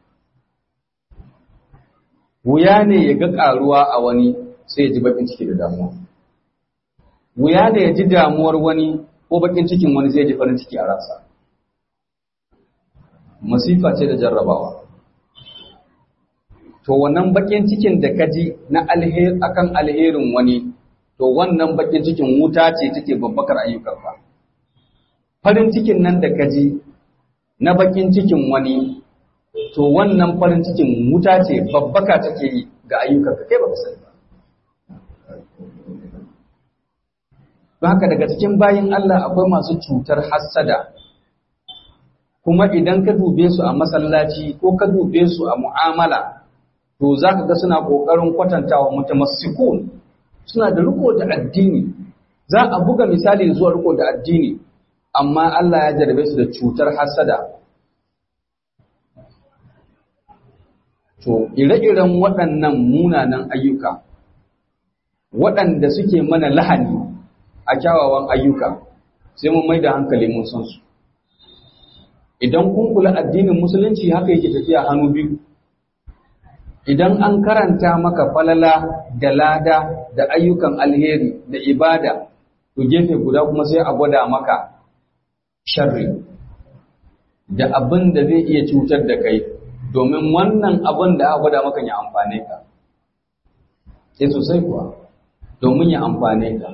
[SPEAKER 1] wuya ne ya ga ƙaruwa a wani sai ya ji bakin ciki da damuwa wuya ne ya ji damuwar wani ko bakin cikin wani sai ya ji farin ciki a ransa masifa ce da jarrabawa to wannan bakin cikin da ka ji na alher akan alherin wani to wannan bakin cikin wuta ce take babbakar ayyukanka farin cikin nan da ka ji na bakin cikin wani to wannan farin cikin wuta ce babbaka take yi ga ayyukanka kai baka sani ba don haka daga cikin bayin Allah akwai masu cutar hassada kuma idan ka dube su a masallaci ko ka dube su a mu'amala to za ka ga suna ƙoƙarin kwatantawa mutamassikun suna da riko da addini za a buga misali zuwa riko da addini amma Allah ya jarabe su da cutar hasada to ire-iren waɗannan munanan ayyuka waɗanda suke mana lahani a kyawawan ayyuka sai mun mai da hankali mun san su idan kun kula addinin musulunci haka yake tafiya hannu biyu idan an karanta maka falala da lada da ayyukan alheri da ibada to gefe guda kuma sai a gwada maka sharri da abin da zai iya cutar da kai domin wannan abin da aka gwada maka ya amfane ka sai sosai kuwa domin ya amfane ka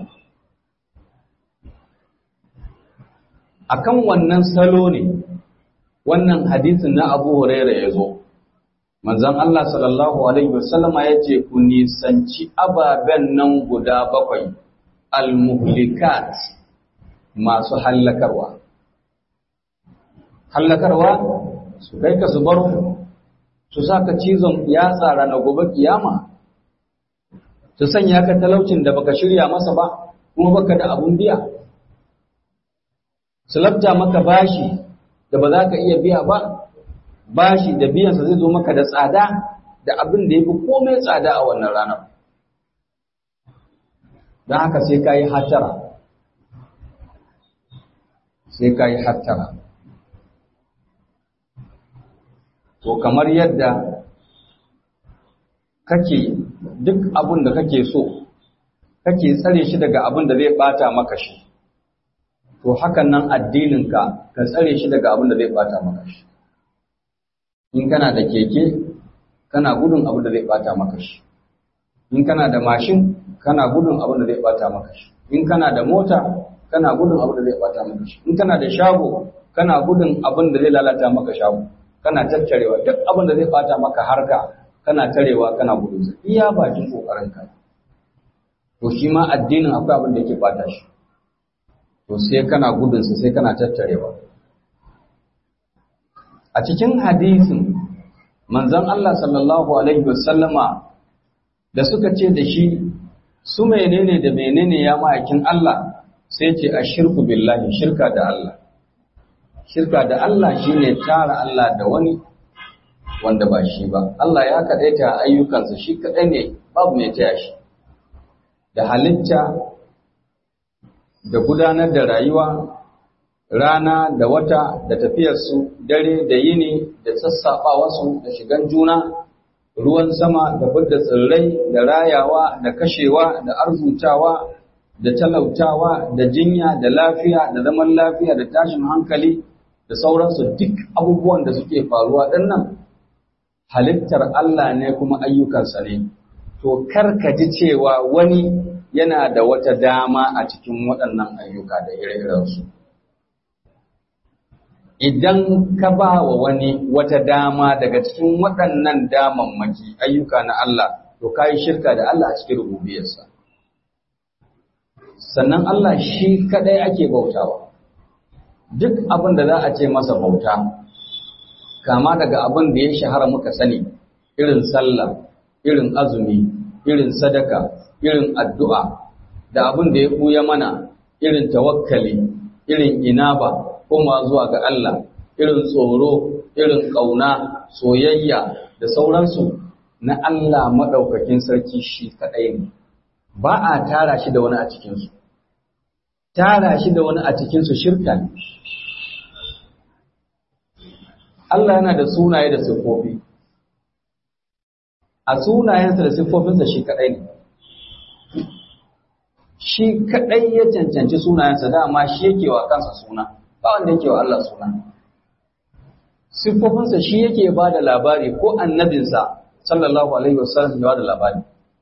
[SPEAKER 1] akan wannan salo ne wannan hadisin na Abu Huraira ya zo manzon Allah sallallahu alaihi wasallama ya ce ku nisanci ababen nan guda bakwai al-muhlikat masu hallakarwa hallakarwa su kai ka su baro su saka cizon yatsa na gobe kiyama su sanya ka talaucin da baka shirya masa ba kuma baka da abun biya su labta maka bashi da ba za ka iya biya ba bashi da biyansa zai zo maka da tsada da abin da ya fi komai tsada a wannan ranar don haka sai ka yi hatara sai ka yi hatara to kamar yadda kake duk abin da kake so kake tsare shi daga abin da zai bata maka shi to hakan nan addininka ka tsare shi daga abin da zai bata maka shi in kana da keke kana gudun abin da zai bata maka shi in kana da mashin kana gudun abin da zai bata maka shi in kana da mota kana gudun abin da zai bata maka shi in kana da shago kana gudun abin da zai lalata maka shago kana tattarewa duk abin da zai bata maka harka kana tarewa kana gudun sa iya bakin kokarin ka to shi ma addinin akwai abin da yake bata shi to sai kana gudun sa sai kana tattarewa a cikin hadisin manzon Allah sallallahu alaihi wasallama da suka ce da shi su menene da menene ya ma'aikin Allah sai ce a shirku billahi shirka da Allah shirka da Allah shine tara Allah da wani wanda ba shi ba Allah ya kadaita ayyukansa shi kadai ne babu mai taya shi da halitta da gudanar da rayuwa rana da wata da tafiyarsu dare da yini da sassaɓawarsu da shigan juna ruwan sama da budda tsirrai da rayawa da kashewa da arzutawa da talautawa da jinya da lafiya da zaman lafiya da tashin hankali da sauransu duk abubuwan da suke faruwa ɗannan halittar Allah ne kuma ayyukansa ne to kar ka ji cewa wani yana da wata dama a cikin waɗannan ayyuka da ire-irensu idan ka ba wa wani wata dama daga cikin waɗannan damammaki ayyuka na Allah to ka yi shirka da Allah a cikin rububiyarsa sannan Allah shi kaɗai ake bautawa duk abin da za a ce masa bauta kama daga abin da ya shahara muka sani irin sallah irin azumi irin sadaka irin addu'a da abin da ya ɓuya mana irin tawakkali irin inaba koma zuwa ga Allah irin tsoro irin ƙauna soyayya da sauransu na Allah maɗaukakin sarki shi kaɗai ne ba a tara shi da wani a cikinsu tara shi da wani a cikinsu shirka ne Allah yana da sunaye da siffofi a sunayensa da siffofinsa shi kaɗai ne shi kaɗai ya cancanci sunayensa dama shi yake wa kansa suna ba wanda yake wa Allah suna siffofinsa shi yake ba da labari ko annabinsa sallallahu alaihi wasallam ya ba da labari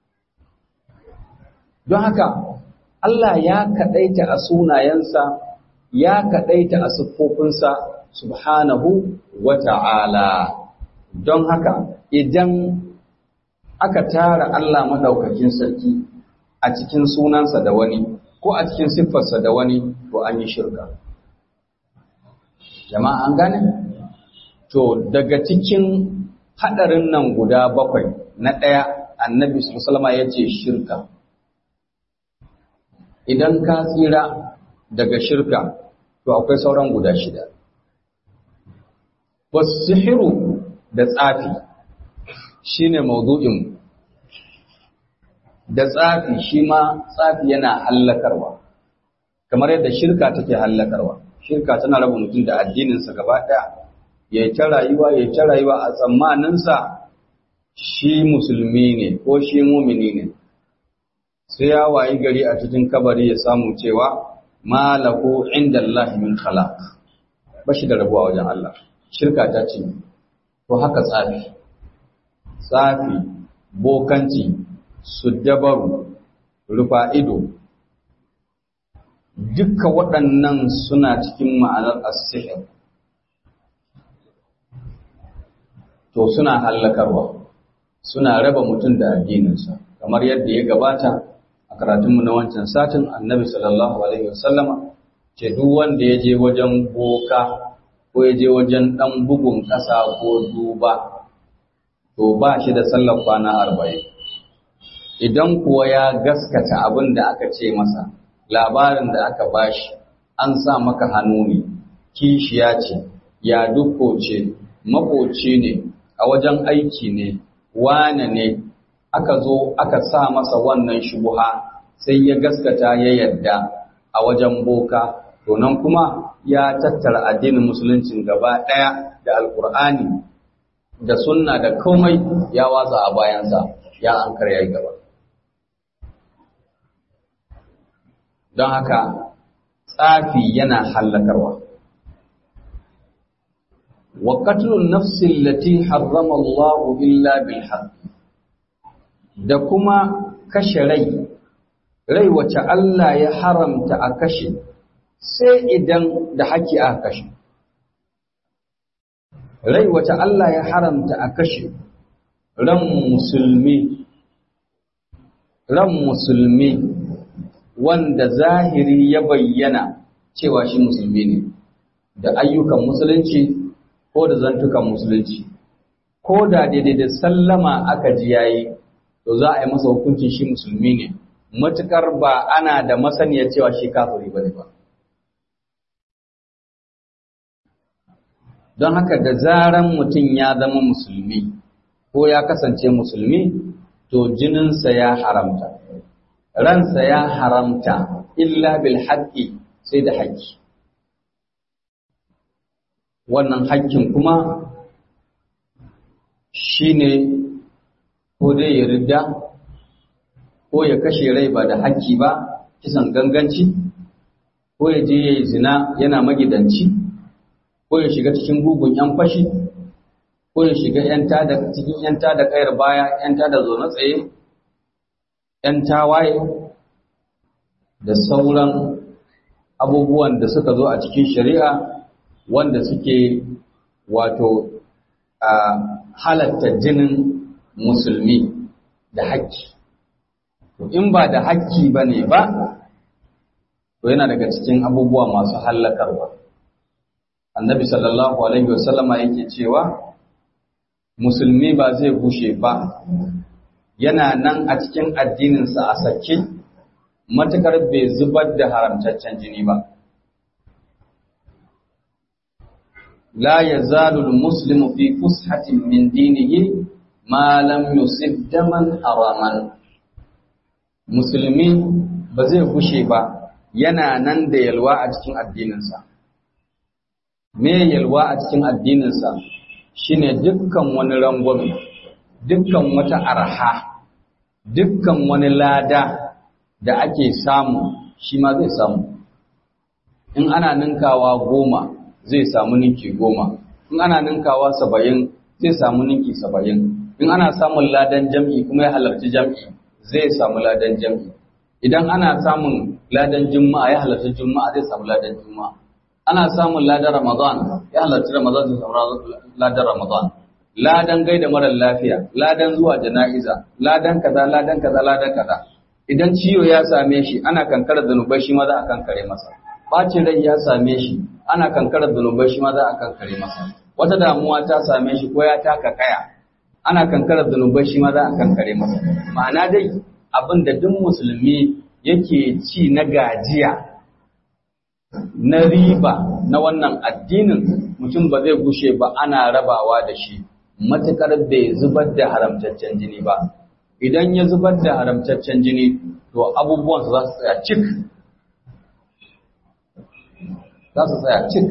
[SPEAKER 1] don haka Allah ya kaɗaita a sunayensa ya kaɗaita a siffofinsa subhanahu wa ta'ala don haka idan aka tara Allah maɗaukakin sarki a cikin sunansa da wani ko a cikin siffarsa da wani to an yi shirka jama'a an gane to daga cikin haɗarin nan guda bakwai na ɗaya annabi sallama ya ce shirka idan ka tsira daga shirka to akwai sauran guda shida wasihiru da tsafi shine maudu'in da tsafi shi ma tsafi yana hallakarwa kamar yadda shirka take hallakarwa shirka tana raba mutum da addininsa gaba ɗaya ya ta rayuwa ya ta rayuwa a tsammaninsa shi musulmi ne ko shi mumini ne sai ya wayi gari a cikin kabari ya samu cewa malahu inda Allah min khalaq bashi da rabuwa wajen Allah shirka ta ce to haka tsafi tsafi bokanci suddabaru rufa ido duka waɗannan suna cikin ma'anar as-sihr to suna hallakarwa suna raba mutum da addininsa kamar yadda ya gabata a karatunmu na wancan satin annabi sallallahu alaihi wasallama ce duk wanda ya je wajen boka ko ya je wajen ɗan bugun ƙasa ko duba to ba shi da sallar kwana arba'in idan kuwa ya gaskata abin da aka ce masa labarin da aka bashi an sa maka hannu ne kishiya ce ya dukko ce makoci ne a wajen aiki ne wane ne aka zo aka sa masa wannan shubuha sai ya gaskata ya yadda a wajen boka to nan kuma ya tattara addinin musuluncin gaba ɗaya da alkur'ani da sunna da komai ya watsa a bayansa ya ankar ya yi gaba don haka tsafi yana hallakarwa wa qatlun nafsi allati harrama Allah illa bil haqq da kuma kashe rai rai wace Allah ya haramta a kashe sai idan da haƙi aka kashe rai wace Allah ya haramta a kashe ran musulmi ran musulmi wanda zahiri ya bayyana cewa shi musulmi ne da ayyukan musulunci ko da zantukan musulunci ko da daidai da sallama aka ji yayi to za a yi masa hukuncin shi musulmi ne matukar ba ana da masaniya cewa shi kafiri bane ba don haka da zaran mutum ya zama musulmi ko ya kasance musulmi to jininsa ya haramta ransa ya haramta illa bil haqqi sai da haƙƙi wannan haƙƙin kuma shine ko dai ya ridda ko ya kashe rai ba da haƙƙi ba kisan ganganci ko ya je ya yi zina yana magidanci ko ya shiga cikin gugun ‘yan fashi ko ya shiga cikin ‘yan da kayar baya ‘yan da zaune tsaye ‘yan tawaye da sauran abubuwan da suka zo a cikin shari'a wanda suke wato a halatta jinin musulmi da haƙƙi. In ba da haƙƙi ba ne ba, to yana daga cikin abubuwa masu hallakarwa. Annabi sallallahu Alaihi wasallama yake cewa, Musulmi ba zai bushe ba, yana nan a cikin addininsa a sake, matuƙar bai zubar da haramtaccen jini ba. لا يزال المسلم في فسحة من دينه ما لم يصب دما حراما musulmi ba zai gushe ba yana nan da yalwa a cikin addininsa me yalwa a cikin addininsa shine dukkan wani rangwame dukkan wata arha dukkan wani lada da ake samu shi ma zai samu in ana ninkawa goma zai samu ninki goma in ana ninkawa saba'in zai samu ninki saba'in in ana samun ladan jam'i kuma ya halarci jam'i zai samu ladan jam'i idan ana samun ladan juma'a ya halarci juma'a zai samu ladan juma'a ana samun ladan ramadan ya halarci ramadan zai samu ladan ramadan ladan gaida mara lafiya ladan zuwa jana'iza ladan kaza ladan kaza ladan kaza idan ciwo ya same shi ana kankarar zanubai shi ma za a kankare masa bacin rai ya same shi ana kankarar zanubai shi ma za a kankare masa wata damuwa ta same shi ko ya taka kaya ana kankarar zanubai shi ma za a kankare masa ma'ana dai abin da duk musulmi yake ci na gajiya na riba na wannan addinin mutum ba zai gushe ba ana rabawa da shi matuƙar bai zubar da haramtaccen jini ba idan ya zubar da haramtaccen jini to abubuwansa za su tsaya cik za su tsaya cik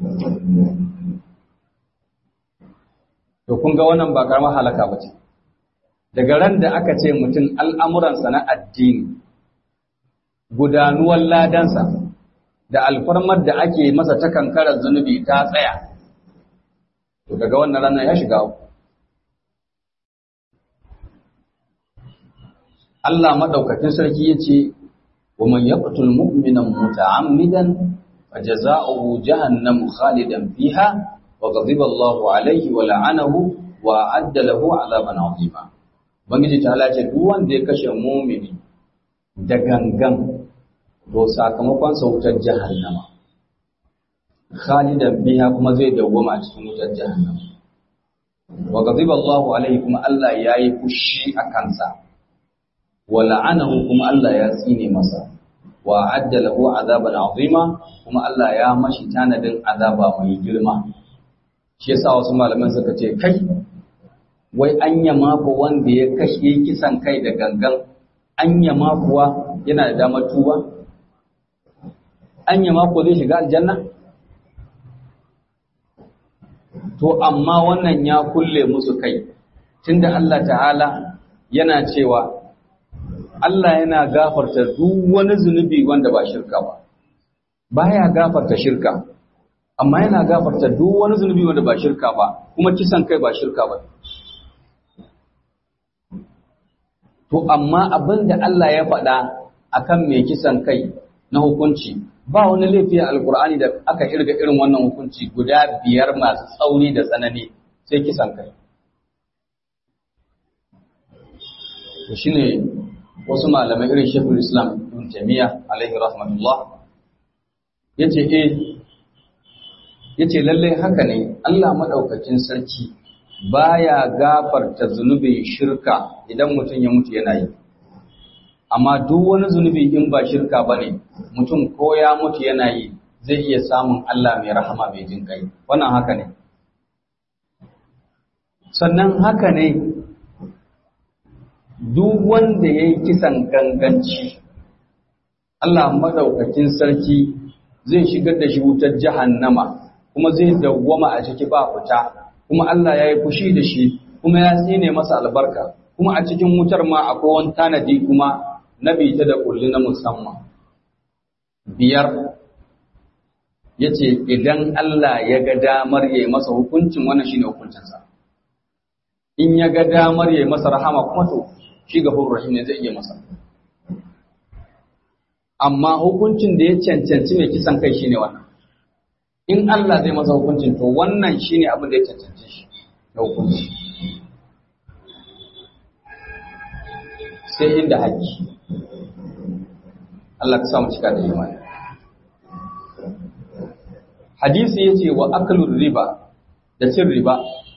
[SPEAKER 1] to kun ga wannan ba karamar halaka ba ce daga ran da aka ce mutum al'amuransa na addini gudanuwar ladansa da alfarmar da ake masa ta kankarar zunubi ta tsaya to daga wannan ranar ya shiga Allah madaukakin sarki yace wa man yaqtul mu'mina muta'ammidan fajaza'uhu jahannam khalidan fiha wa ghadiba Allahu alayhi wa la'anahu wa adda lahu 'adaban 'azima bangiji ta ce duk wanda ya kashe mu'mini da gangan to sakamakon sa wutar jahannama khalidan biha kuma zai dawwama a cikin wutar jahannama wa ghadiba Allahu alayhi kuma Allah yayi fushi a kansa wa la'anahu kuma Allah ya tsine masa wa adda lahu azaban azima kuma Allah ya mashi tanadin azaba mai girma shi yasa wasu malaman suka ce kai wai anya mako wanda ya kashe kisan kai da gangan anya kuwa yana da damar tuba anya mako zai shiga aljanna to amma wannan ya kulle musu kai tunda Allah ta'ala yana cewa Allah yana gafarta duk wani zunubi wanda ba shirka ba baya gafarta shirka amma yana gafarta duk wani zunubi wanda ba shirka ba kuma kisan kai ba shirka ba to amma abinda Allah ya faɗa akan mai kisan kai na hukunci ba wani laifi a alkur'ani da aka irga irin wannan hukunci guda biyar masu tsauri da tsanani sai kisan kai to shine wasu malamai irin shekul islam ibn taymiya alaihi rahmatullah yace eh yace lalle haka ne Allah madaukakin sarki baya gafarta zunubin shirka idan mutum ya mutu yana yi amma duk wani zunubi in ba shirka bane mutum ko ya mutu yana yi zai iya samun Allah mai rahama mai jin kai wannan haka ne sannan haka ne duk wanda ya yi kisan ganganci Allah madaukakin sarki zai shigar da shi wutar jahannama kuma zai dawwama a ciki ba fita kuma Allah ya yi fushi da shi kuma ya tsine masa albarka kuma a cikin wutar ma akwai wani tanadi kuma na bita da kulli na musamman biyar ya ce idan Allah ya ga damar ya yi masa hukuncin wannan shine hukuncinsa in ya ga damar ya yi masa rahama kuma to shi gafurur rahim ne zai iya masa amma hukuncin da ya cancanci mai kisan kai shine wannan in Allah zai masa hukuncin to wannan shine abin da ya cancanci shi na hukunci sai inda haƙƙi Allah ka samu cika da imani hadisi yace wa aklur riba da cin riba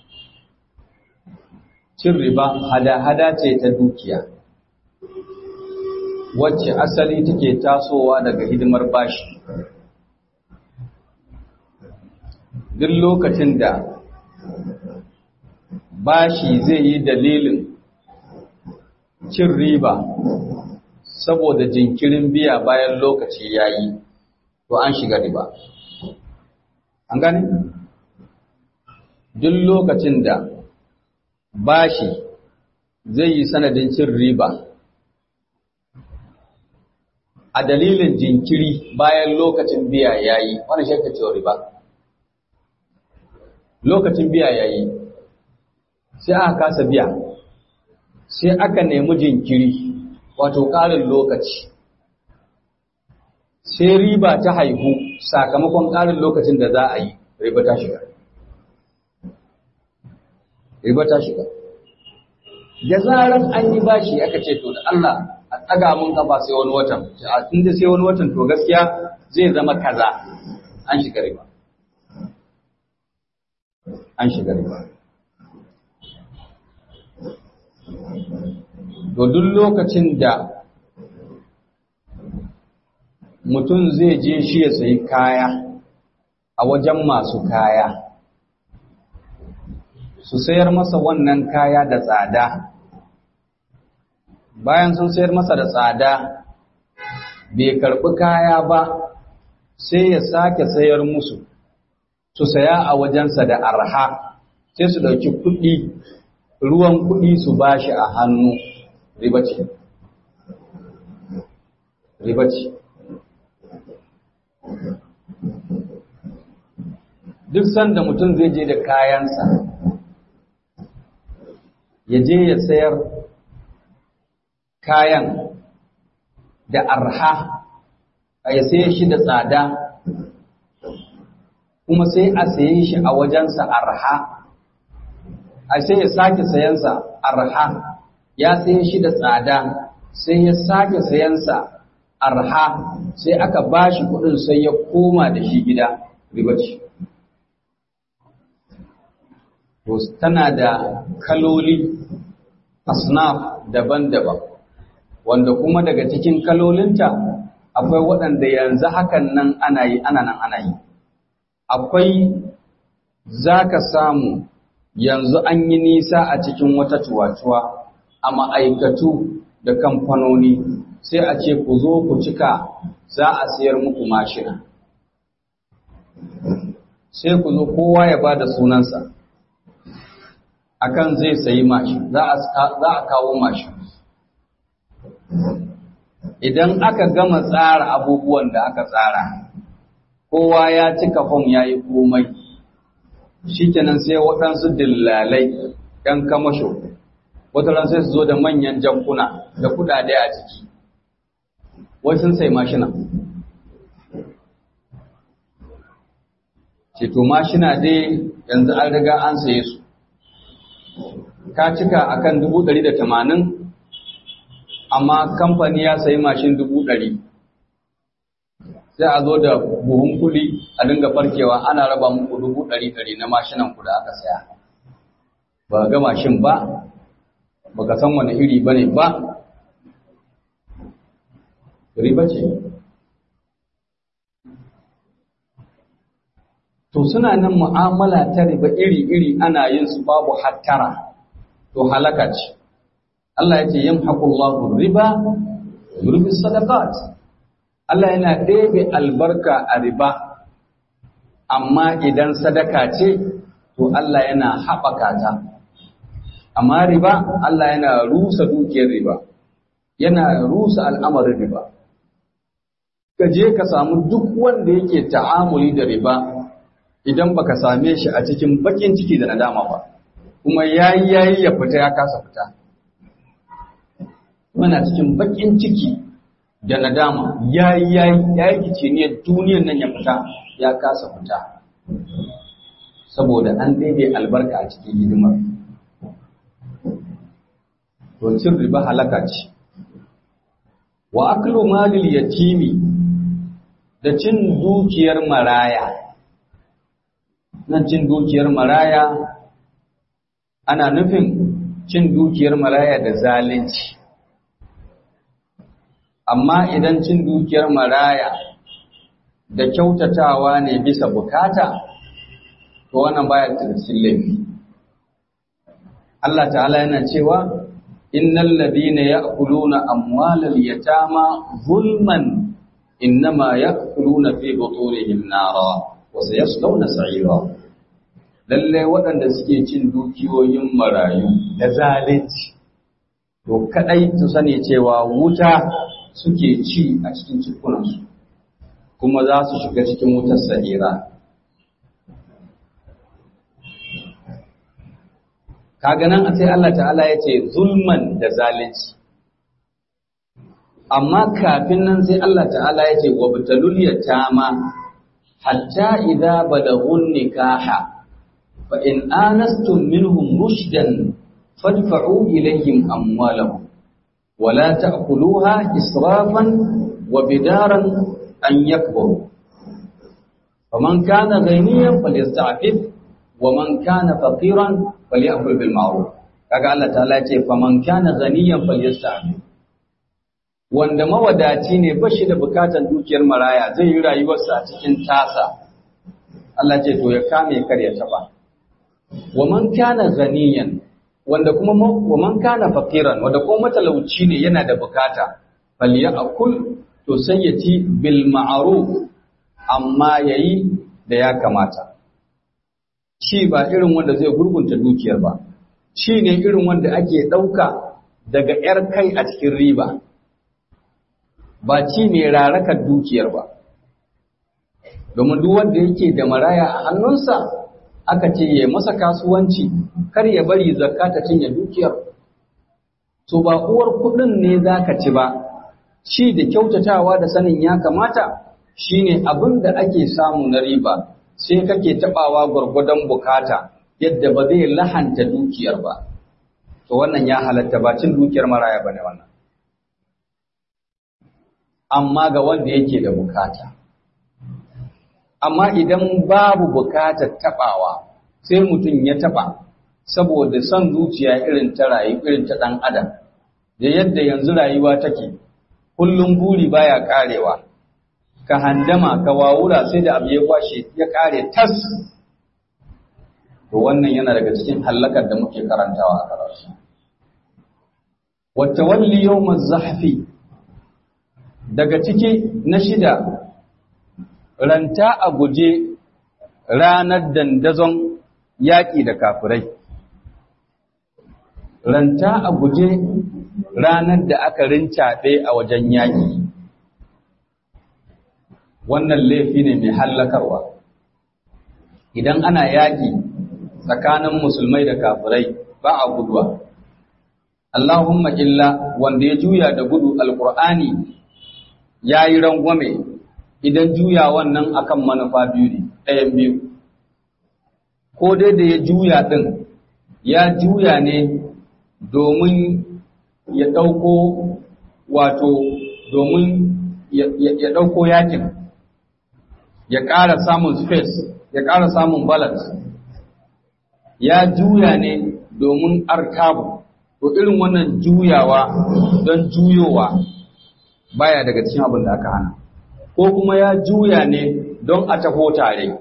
[SPEAKER 1] cin riba hada-hada ce ta dukiya wacce asali take tasowa daga hidimar bashi duk lokacin da bashi zai yi dalilin cin riba saboda jinkirin biya bayan lokaci ya yi to an shiga riba an gane duk lokacin da bashi zai yi sanadin cin riba a dalilin jinkiri bayan lokacin biya ya yi wani shakka cewa riba lokacin biya yayi sai aka kasa biya sai aka nemi jinkiri wato ƙarin lokaci sai riba ta haihu sakamakon ƙarin lokacin da za a yi riba ta shiga riba ta shiga da zarar an yi bashi aka ce to da Allah a tsaga mun kafa sai wani watan a tunda sai wani watan to gaskiya zai zama kaza an shiga riba an shiga riba to duk lokacin da mutum zai je shi ya sayi kaya a wajen masu kaya su sayar masa wannan kaya da tsada bayan sun sayar masa da tsada bai karɓi kaya ba sai ya sake sayar musu su saya a wajensa da arha sai su ɗauki kuɗi ruwan kuɗi su bashi a hannu riba ce riba ce duk sanda mutum zai je da kayansa ya je ya sayar kayan da arha a ya saye shi da tsada kuma sai a saye shi a wajensa arha a sai ya sake sayansa arha ya saye shi da tsada sai ya sake sayansa arha sai aka bashi kudin sai ya koma da shi gida ribaci to tana da kaloli asnaf daban-daban wanda kuma daga cikin kalolinta akwai waɗanda yanzu hakan nan ana yi ana nan ana yi akwai za ka samu yanzu an yi nisa a cikin wata cuwa-cuwa a ma'aikatu da kamfanoni sai a ce ku zo ku cika za a siyar muku mashina sai ku zo kowa ya ba da sunansa akan zai sayi mashin za a kawo mashin idan aka gama tsara abubuwan da aka tsara kowa ya cika fom ya yi komai shikenan sai waɗansu dillalai ‘yan kamasho wataran sai su zo da manyan jankuna da kudade a ciki wai sun sai mashina ceto mashina dai yanzu an riga an saye su ka cika akan dubu ɗari da tamanin amma kamfani ya sayi mashin dubu ɗari sai a zo da buhun kuɗi a dinga farkewa ana raba muku dubu ɗari ɗari na mashinan ku da aka saya ba ga mashin ba ba ka san wani iri ba ne ba riba ce to suna nan mu'amala ta riba iri-iri ana yin su babu hattara to halaka ce Allah ya ce yamhaqullahu riba yurbi sadaqat Allah yana ɗebe albarka a riba amma idan sadaka ce to Allah yana haɓaka ta amma riba Allah yana rusa dukiyar riba yana rusa al'amarin riba ka je ka samu duk wanda yake ta'amuli da riba idan baka same shi a cikin bakin ciki da nadama ba kuma yayi yayi ya fita ya kasa fita muna cikin bakin ciki da nadama yayi yayi yayi kice ne duniyar nan ya fita ya kasa fita saboda an daide albarka a cikin hidimar to cin riba halaka ce wa aklu malil yatimi da cin dukiyar maraya nan cin dukiyar maraya ana nufin cin dukiyar maraya da zalunci amma idan cin dukiyar maraya da kyautatawa ne bisa bukata to wannan baya cikin laifi Allah ta'ala yana cewa innal ladina ya'kuluna amwalal yatama zulman innama ya'kuluna fi butunihim nara wa sayaslawna sa'ira lalle waɗanda suke cin dukiyoyin marayu da zalunci to kadai su sani cewa wuta suke ci a cikin cikunansu kuma za su shiga cikin wutar sa'ira kaga nan sai Allah ta'ala ya ce zulman da zalunci amma kafin nan sai Allah ta'ala ya ce wa batalul yatama hatta idza balaghun nikaha fa in anastum minhum rushdan fadfa'u ilayhim amwalahum wa la ta'kuluha israfan wa bidaran an yakburu faman kana ghaniyan falyasta'fif wa man kana faqiran falyakul bil ma'ruf kaga Allah ta'ala ya ce faman kana ghaniyan falyasta'fif wanda mawadaci ne ba shi da bukatan dukiyar maraya zai yi rayuwarsa a cikin tasa Allah ce to ya kame kar ya taba wa man kana ghaniyan wanda kuma wa man kana faqiran wanda kuma matalauci ne yana da bukata falyakul to sai ya ci bil ma'ruf amma yayi da ya kamata shi ba irin wanda zai gurgunta dukiyar ba shi ne irin wanda ake ɗauka daga ‘yar kai a cikin riba ba ci ne rarakar dukiyar ba domin duk wanda yake da maraya a hannunsa aka ce ya masa kasuwanci kar ya bari zakka ta cinye dukiyar to ba uwar kuɗin ne za ka ci ba shi da kyautatawa da sanin ya kamata shine abin da ake samu na riba sai kake tabawa gwargwadon bukata yadda ba zai lahanta dukiyar ba to wannan ya halatta ba cin dukiyar maraya bane wannan amma ga wanda yake da bukata amma idan babu bukatar tabawa sai mutum ya taba saboda son zuciya irin ta rayu irin ta dan adam da yadda yanzu rayuwa take kullum buri baya karewa ka handama ka wawura sai da abu ya kwashe ya kare tas to wannan yana daga cikin hallakar da muke karantawa a karatu wata walli yawmaz zahfi daga ciki na shida ranta a guje ranar dandazon yaƙi da kafirai ranta a guje ranar da aka rincaɓe a wajen yaƙi wannan laifi ne mai hallakarwa idan ana yaƙi tsakanin musulmai da kafirai ba a guduwa Allahumma illa wanda ya juya da gudu alkur'ani ya yi rangwame idan juya wannan akan manufa biyu ne ɗayan biyu ko dai da ya juya ɗin ya juya ne domin ya ɗauko wato domin ya ɗauko yakin ya ƙara samun space ya ƙara samun balance ya juya ne domin arkabu to irin wannan juyawa don juyowa baya daga cikin abin da aka hana ko kuma ya juya ne don a taho tare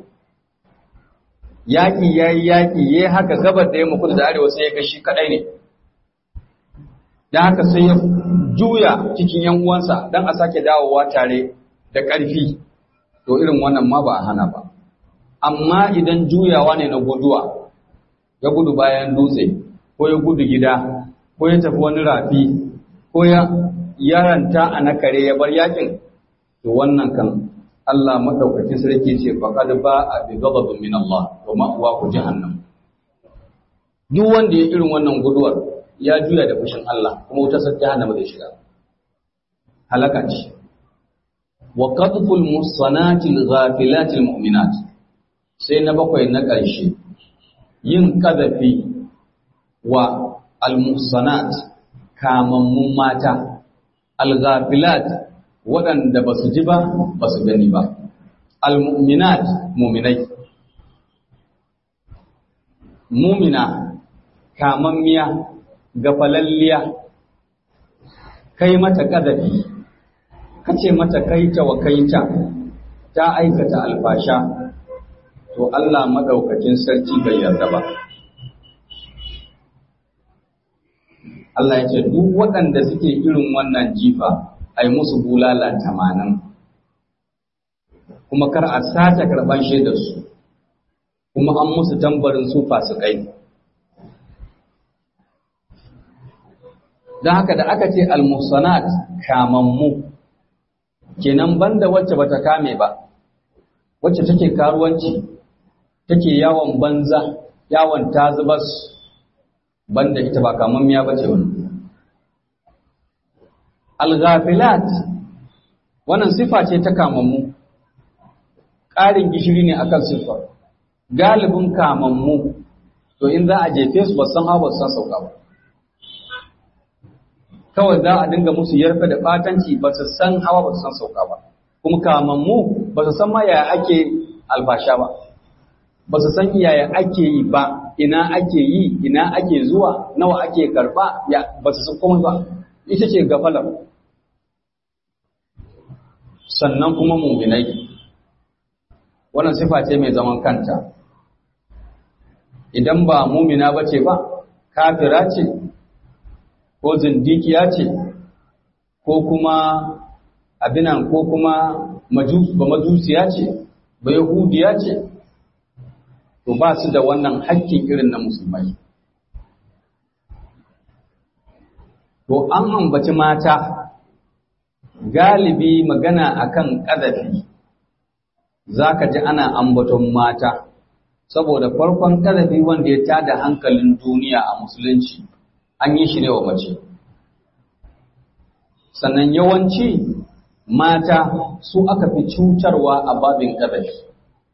[SPEAKER 1] yaƙi ya yi yaƙi ya yi haka gabar da ya muku da arewa sai ya ga shi kaɗai ne don haka sai ya juya cikin yan uwansa don a sake dawowa tare da ƙarfi to irin wannan ma ba a hana ba amma idan juyawa ne na guduwa ya gudu bayan dutse ko ya gudu gida ko ya tafi wani rafi ko ya yaranta a nakare ya bar yakin to wannan kan Allah madaukakin sarki ce faqad ba a bi ghadabin min Allah wa ma'wa ku jahannam duk wanda ya irin wannan guduwar ya juya da fushin Allah kuma wutar sa jahannama zai shiga halaka ce wa qadful muhsanatil ghafilatil mu'minat sai na bakwai na ƙarshe yin kadafi wa al-muhsanat kamammun mata al-ghafilat waɗanda ba su ji ba ba su gani ba al-mu'minat muminai mumina kamammiya gafalalliya kai mata kadafi kace mata kaita wa kaita ta aikata alfasha to Allah madaukakin sarki bai yarda ba Allah ya ce duk waɗanda suke irin wannan jifa ai musu bulala tamanin kuma kar a sace karɓan shaidarsu kuma an musu tambarin su fasikai don haka da aka ce almusanat kamammu kenan banda wacce bata kame ba wacce take karuwanci take yawon banza yawon tazubas banda ita ba kamammiya ba ce wani al-ghafilat wannan sifa ce ta kamammu ƙarin gishiri ne akan siffar galibin kamammu to in za a jefe su ba san hawa ba san sauka ba kawai za a dinga musu yarfe da batanci ba su san hawa ba su san sauka ba kuma kamammu ba su san ma yaya ake albasha ba ba su san yaya ake yi ba ina ake yi ina ake zuwa nawa ake karba ya ba su san komai ba ita ce gafalar sannan kuma muminai wannan sifa ce mai zaman kanta idan ba mumina ba ce ba kafira ce ko zindikiya ce ko kuma abinan ko kuma ba majusiya ce ba yahudiya ce to ba su da wannan hakkin irin na musulmai to an ambaci mata galibi magana akan ƙazafi za ka ji ana ambaton mata saboda farkon ƙazafi wanda ya tada hankalin duniya a musulunci an yi shi ne wa mace sannan yawanci mata su aka fi cutarwa a babin ƙazafi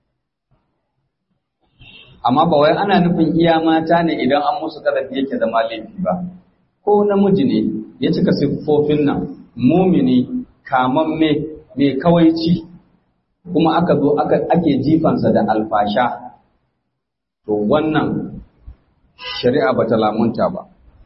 [SPEAKER 1] amma ba wai ana nufin iya mata ne idan an musu ƙazafi yake zama laifi ba ko namiji ne ya cika siffofin nan mumini kamamme mai kawaici kuma aka zo ake jifansa da alfasha to wannan shari'a ba ta lamunta ba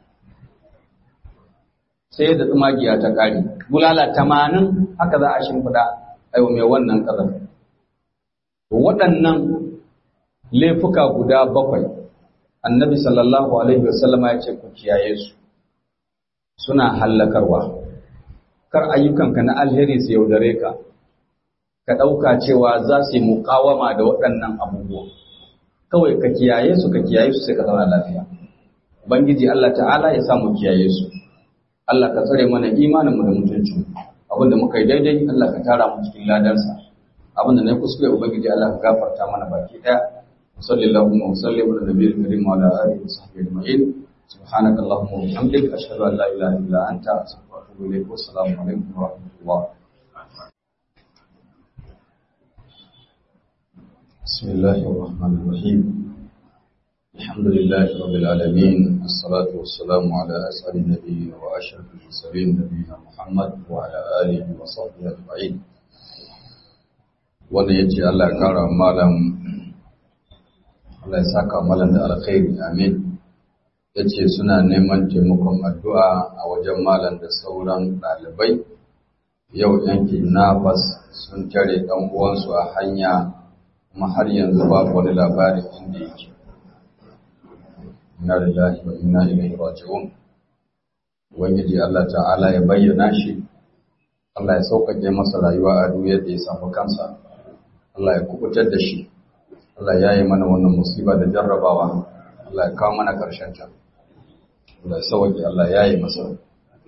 [SPEAKER 1] sai da tsumagiya ta ƙari bulala tamanin haka za a shimfiɗa aiwa mai wannan ƙazar waɗannan laifuka guda bakwai annabi sallallahu alaihi wasallama ya ce ku kiyaye su suna hallakarwa kar ayyukanka na alheri su yaudare ka ka ɗauka cewa za su yi muƙawama da waɗannan abubuwa kawai ka kiyaye su ka kiyaye su sai ka zauna lafiya ubangiji Allah ta'ala ya samu kiyaye su Allah ka tsare mana imaninmu da mutuncin abinda muka yi daidai Allah ka tara mu cikin ladansa abinda na kuskure ubangiji Allah ka gafarta mana baki ɗaya sallallahu wa sallam ala nabiyil karim wa ala alihi wa sahbihi ajma'in سبحانك اللهم وبحمدك أشهد أن لا إله إلا أنت أستغفرك وأتوب إليك والسلام عليكم ورحمة الله بسم الله الرحمن الرحيم الحمد لله رب العالمين الصلاة والسلام على أسعد النبيين وأشرف المرسلين نبينا محمد وعلى آله وصحبه أجمعين wanda ya ce Allah ya kara malam Allah ya saka malam da alkhairi amin ya ce suna neman taimakon addu'a a wajen malam da sauran ɗalibai yau yankin nafas sun tare ɗan uwansu a hanya kuma har yanzu babu wani labarin inda yake inna lillahi wa inna ilaihi raji'un ubangiji Allah ta'ala ya bayyana shi Allah ya sauƙaƙe masa rayuwa a duk yadda ya samu kansa Allah ya kubutar da shi Allah ya yi mana wannan musiba da jarrabawa Allah ya kawo mana ƙarshen ta Allah sauki Allah ya yi masa.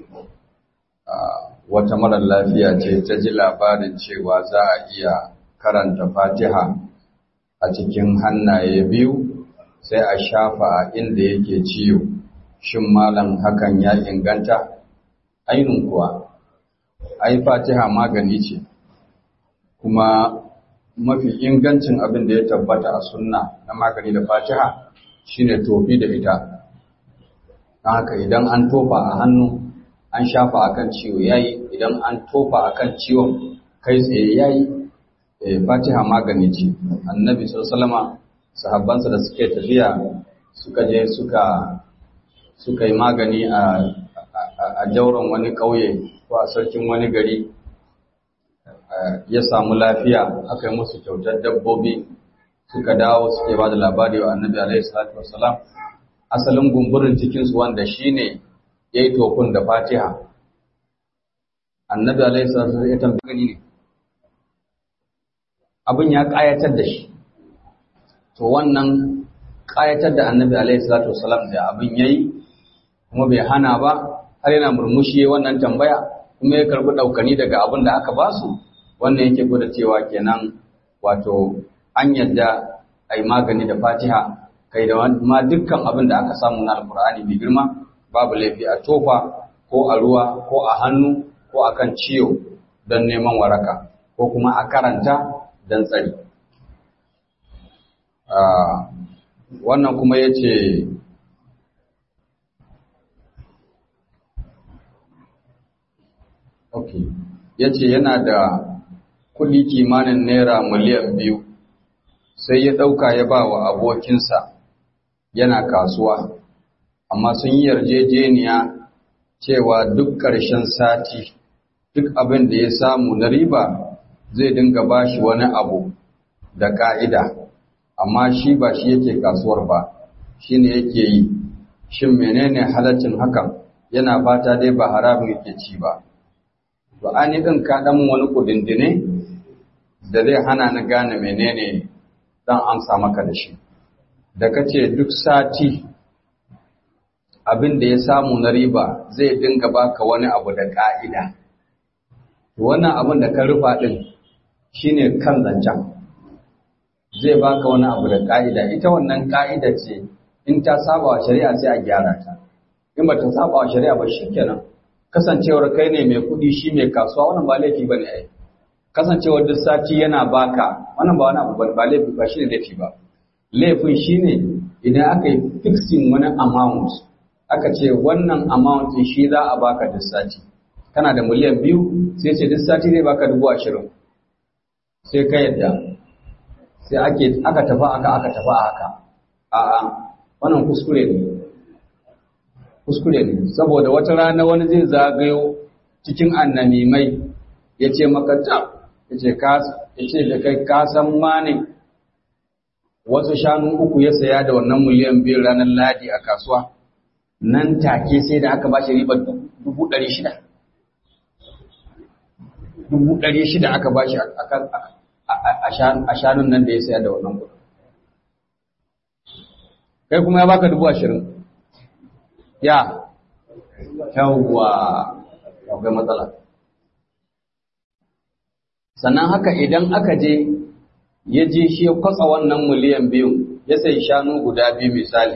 [SPEAKER 1] Wata marar lafiya ce ta ji labarin cewa za a iya karanta fatiha a cikin hannaye biyu sai a shafa a inda yake ciwo. Shin malam hakan ya inganta? Ainun kuwa, ai fatiha magani ce, kuma mafi ingancin abin da ya tabbata a sunna na magani da fatiha shine tofi da ita. haka idan an tofa a hannu an shafa akan ciwo yayi idan an tofa akan ciwon kai tsaye yayi eh Fatiha magani ce Annabi sallallahu sahabbansa da suke tafiya suka je suka suka yi magani a a jauron wani kauye ko a sarkin wani gari ya samu lafiya aka yi musu kyautar dabbobi suka dawo suke ba da labari wa Annabi alaihi salatu wassalam asalin gumburin cikinsu wanda shi ne ya yi tokun da fatiha annabi alaihi salatu ya tambayi gani ne abin ya ƙayatar da shi to wannan ƙayatar da annabi alaihi salatu wasalam da abin ya yi kuma bai hana ba har yana murmushi wannan tambaya kuma ya karɓi ɗaukani daga abin da aka basu wannan yake gwada cewa kenan wato an yadda a yi magani da fatiha ka kai da ma dukkan abin da aka samu na alkur'ani mai girma babu laifi a tofa ko a ruwa ko a hannu ko a kan ciwo don neman waraka ko kuma a karanta don tsari wannan kuma ya ce ok ya ce yana da kuɗi kimanin naira miliyan biyu sai ya ɗauka ya ba wa abokinsa yana kasuwa amma sun yi yarjejeniya cewa duk ƙarshen sati duk abin da ya samu na riba zai dinga ba shi wani abu da ƙa'ida amma shi ba shi yake kasuwar ba shi ne yake yi shin menene halaccin hakan yana fata dai ba haramun yake ci ba to an yi ɗin kaɗan wani kudindine da zai hana ni gane menene dan amsa maka da shi da kace duk sati abin da ya samu na riba zai dinga baka wani abu da ka'ida wannan abin da ka rufa din shine kan zancen zai baka wani abu da ka'ida ita wannan ka'ida ce in ta saba wa shari'a sai a gyara ta in ba ta saba wa shari'a ba shikenan kasancewar kai ne mai kuɗi shi mai kasuwa wannan ba laifi bane ai kasancewar duk sati yana baka wannan ba wani abu ba laifi ba shine laifi ba laifin shine idan aka yi fixing wani amount aka ce wannan amount shi za a baka duk sati kana da miliyan biyu sai ce duk sati zai baka dubu ashirin sai ka yadda sai ake aka tafi aka aka tafi haka a'a wannan kuskure ne kuskure ne saboda wata rana wani zai zagayo cikin annamimai ya ce maka tab ya ce da kai kasan ma ne wasu shanu uku ya saya da wannan miliyan biyu ranar ladi a kasuwa nan take sai da aka ba shi ribar dubu ɗari shida dubu ɗari shida aka ba shi a shanun nan da ya saya da wannan kuɗi kai kuma ya baka dubu ashirin ya yawwa akwai matsala sannan haka idan aka je ya je shi ya kwatsa wannan miliyan biyu ya sai shanu guda biyu misali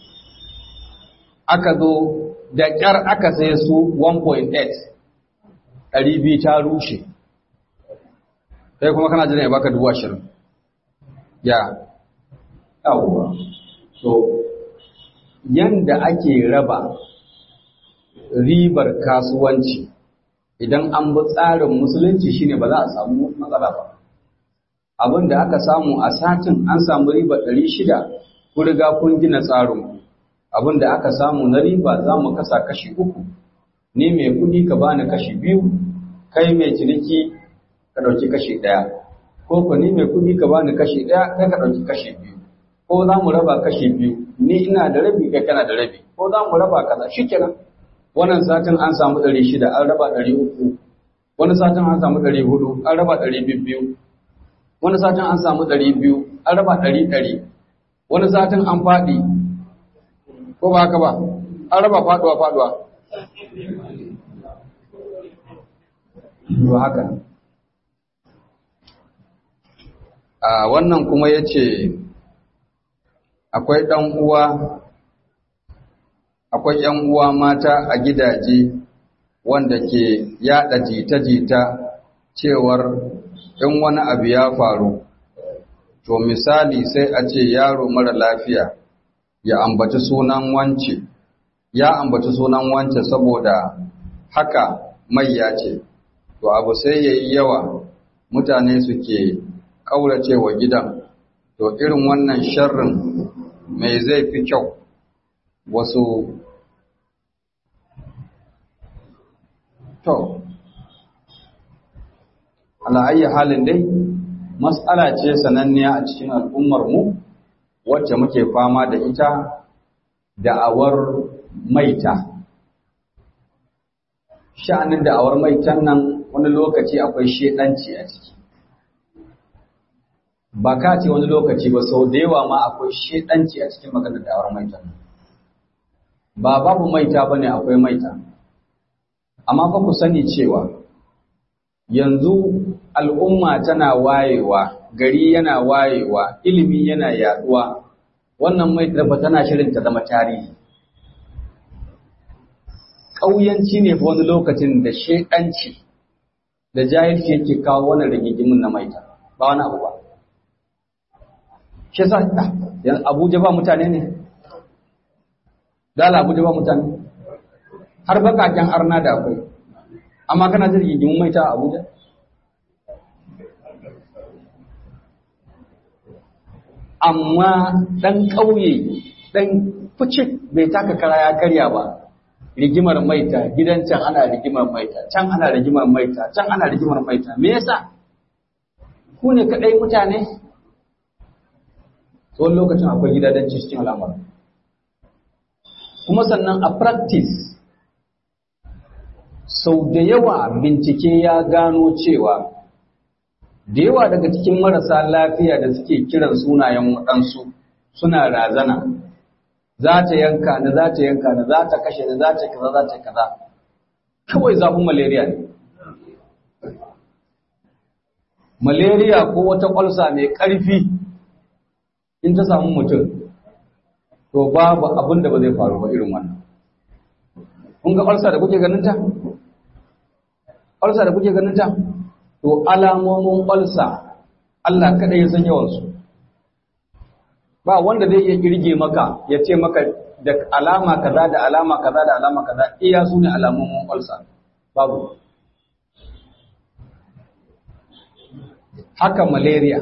[SPEAKER 1] aka zo da ƙyar aka sai su 1.8 ɗari biyu ta rushe sai kuma kana jira ya baka dubu ashirin ya yawwa so yanda ake raba ribar kasuwanci idan an bi tsarin musulunci shine ba za a samu matsala ba abin da aka samu a satin an samu riba ɗari shida ku riga kun gina tsarin abin da aka samu na riba za mu kasa kashi uku ni mai kuɗi ka bani kashi biyu kai mai ciniki ka ɗauki kashi ɗaya ko ku ni mai kuɗi ka bani kashi ɗaya kai ka ɗauki kashi biyu ko za mu raba kashi biyu ni ina da rabi kai kana da rabi ko za mu raba kaza shikenan wannan satin an samu ɗari shida an raba ɗari uku wani satin an samu ɗari hudu an raba ɗari biyu wani satin an samu ɗari biyu an raba ɗari ɗari wani satin an faɗi ko ba haka ba an raba faɗuwa faɗuwa to haka a wannan kuma ya ce akwai ɗan uwa akwai ‘yan uwa mata a gidaje wanda ke yaɗa jita-jita cewar in wani abu ya faru, to misali sai a ce yaro mara lafiya ya ambaci sunan wance, ya ambaci sunan wance saboda haka mai ya ce, to abu sai ya yi yawa mutane suke ƙaurace wa gidan, to irin wannan sharrin mai zai fi kyau wasu To, ala'ayyar halin dai, matsala ce sananniya a cikin al'ummarmu wacce muke fama da ita da'awar maita. Sha'anin da'awar maitan nan wani lokaci akwai shedanci a ciki. Ba ka ce wani lokaci ba sau da yawa ma akwai shedanci a cikin maganar da'awar maitan nan. Ba babu maita ba ne akwai maita. amma fa ku sani cewa yanzu al'umma tana wayewa gari yana wayewa ilimi yana yaduwa wannan mai ba tana shirin ta zama tarihi ƙauyanci ne fa wani lokacin da shekanci da jahilci yake kawo wani rigigimin na maita ba wani abu ba shi sa yan abuja ba mutane ne dala abuja ba mutane har bakaken arna da akwai amma kana da rigigimin maita a abuja amma ɗan ƙauye ɗan fucik bai taka kara ya karya ba rigimar maita gidan can ana rigimar maita can ana rigimar maita can ana rigimar maita me yasa ku ne kadai mutane tsawon lokacin akwai gidadanci cikin al'amar kuma sannan a practice sau da yawa bincike ya gano cewa da yawa daga cikin marasa lafiya da suke kiran sunayen waɗansu suna razana za ta yanka ni za ta yanka ni za ta kashe ni za ta kaza za ta kaza kawai zafin malaria ne malaria ko wata ƙwalsa mai ƙarfi in ta samu mutum to babu abin da ba zai faru ba irin wannan kun ga ƙwalsa da kuke ganin ta ƙwalsa da kuke ganin ta to alamomin ƙwalsa Allah kaɗai ya san yawansu ba wanda zai iya kirge maka ya ce maka da alama kaza da alama kaza da alama kaza iya su ne alamomin ulcer babu haka malaria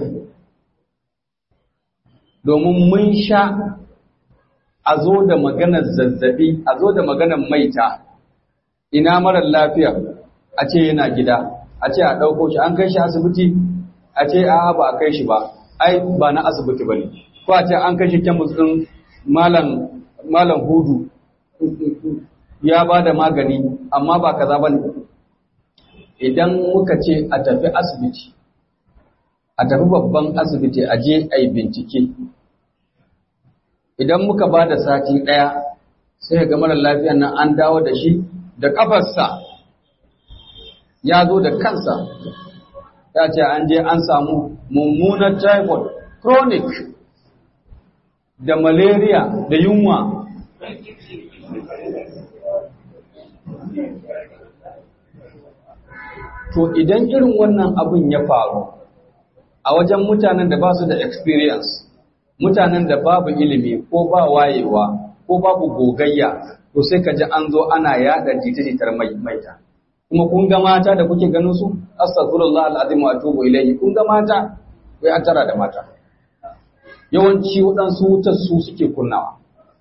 [SPEAKER 1] domin mun sha a zo da maganar zazzabi a zo da maganar maita ina marar lafiya a ce yana gida a ce a ɗauko shi an kai shi asibiti a ce a ba a kai shi ba ai ba na asibiti ba ne ko a ce an kashe kemis ɗin malam hudu ya ba da magani amma ba kaza ba ne idan muka ce a tafi asibiti a tafi babban asibiti a je a yi bincike idan muka ba da sati ɗaya sai ga mara lafiyan nan an dawo da shi da ƙafarsa ya zo da kansa ya ce an je an samu mummunar typhoid chronic da malaria da yunwa to idan irin wannan abin ya faru a wajen mutanen da ba su da experience mutanen da babu ilimi ko ba wayewa ko babu gogayya to sai ka ji an zo ana yada jita-jitar maita kuma kun ga mata da kuke ganin su astaghfirullah alazim wa atubu ilayhi kun ga mata wai an tara da mata yawanci waɗansu wutar su suke kunnawa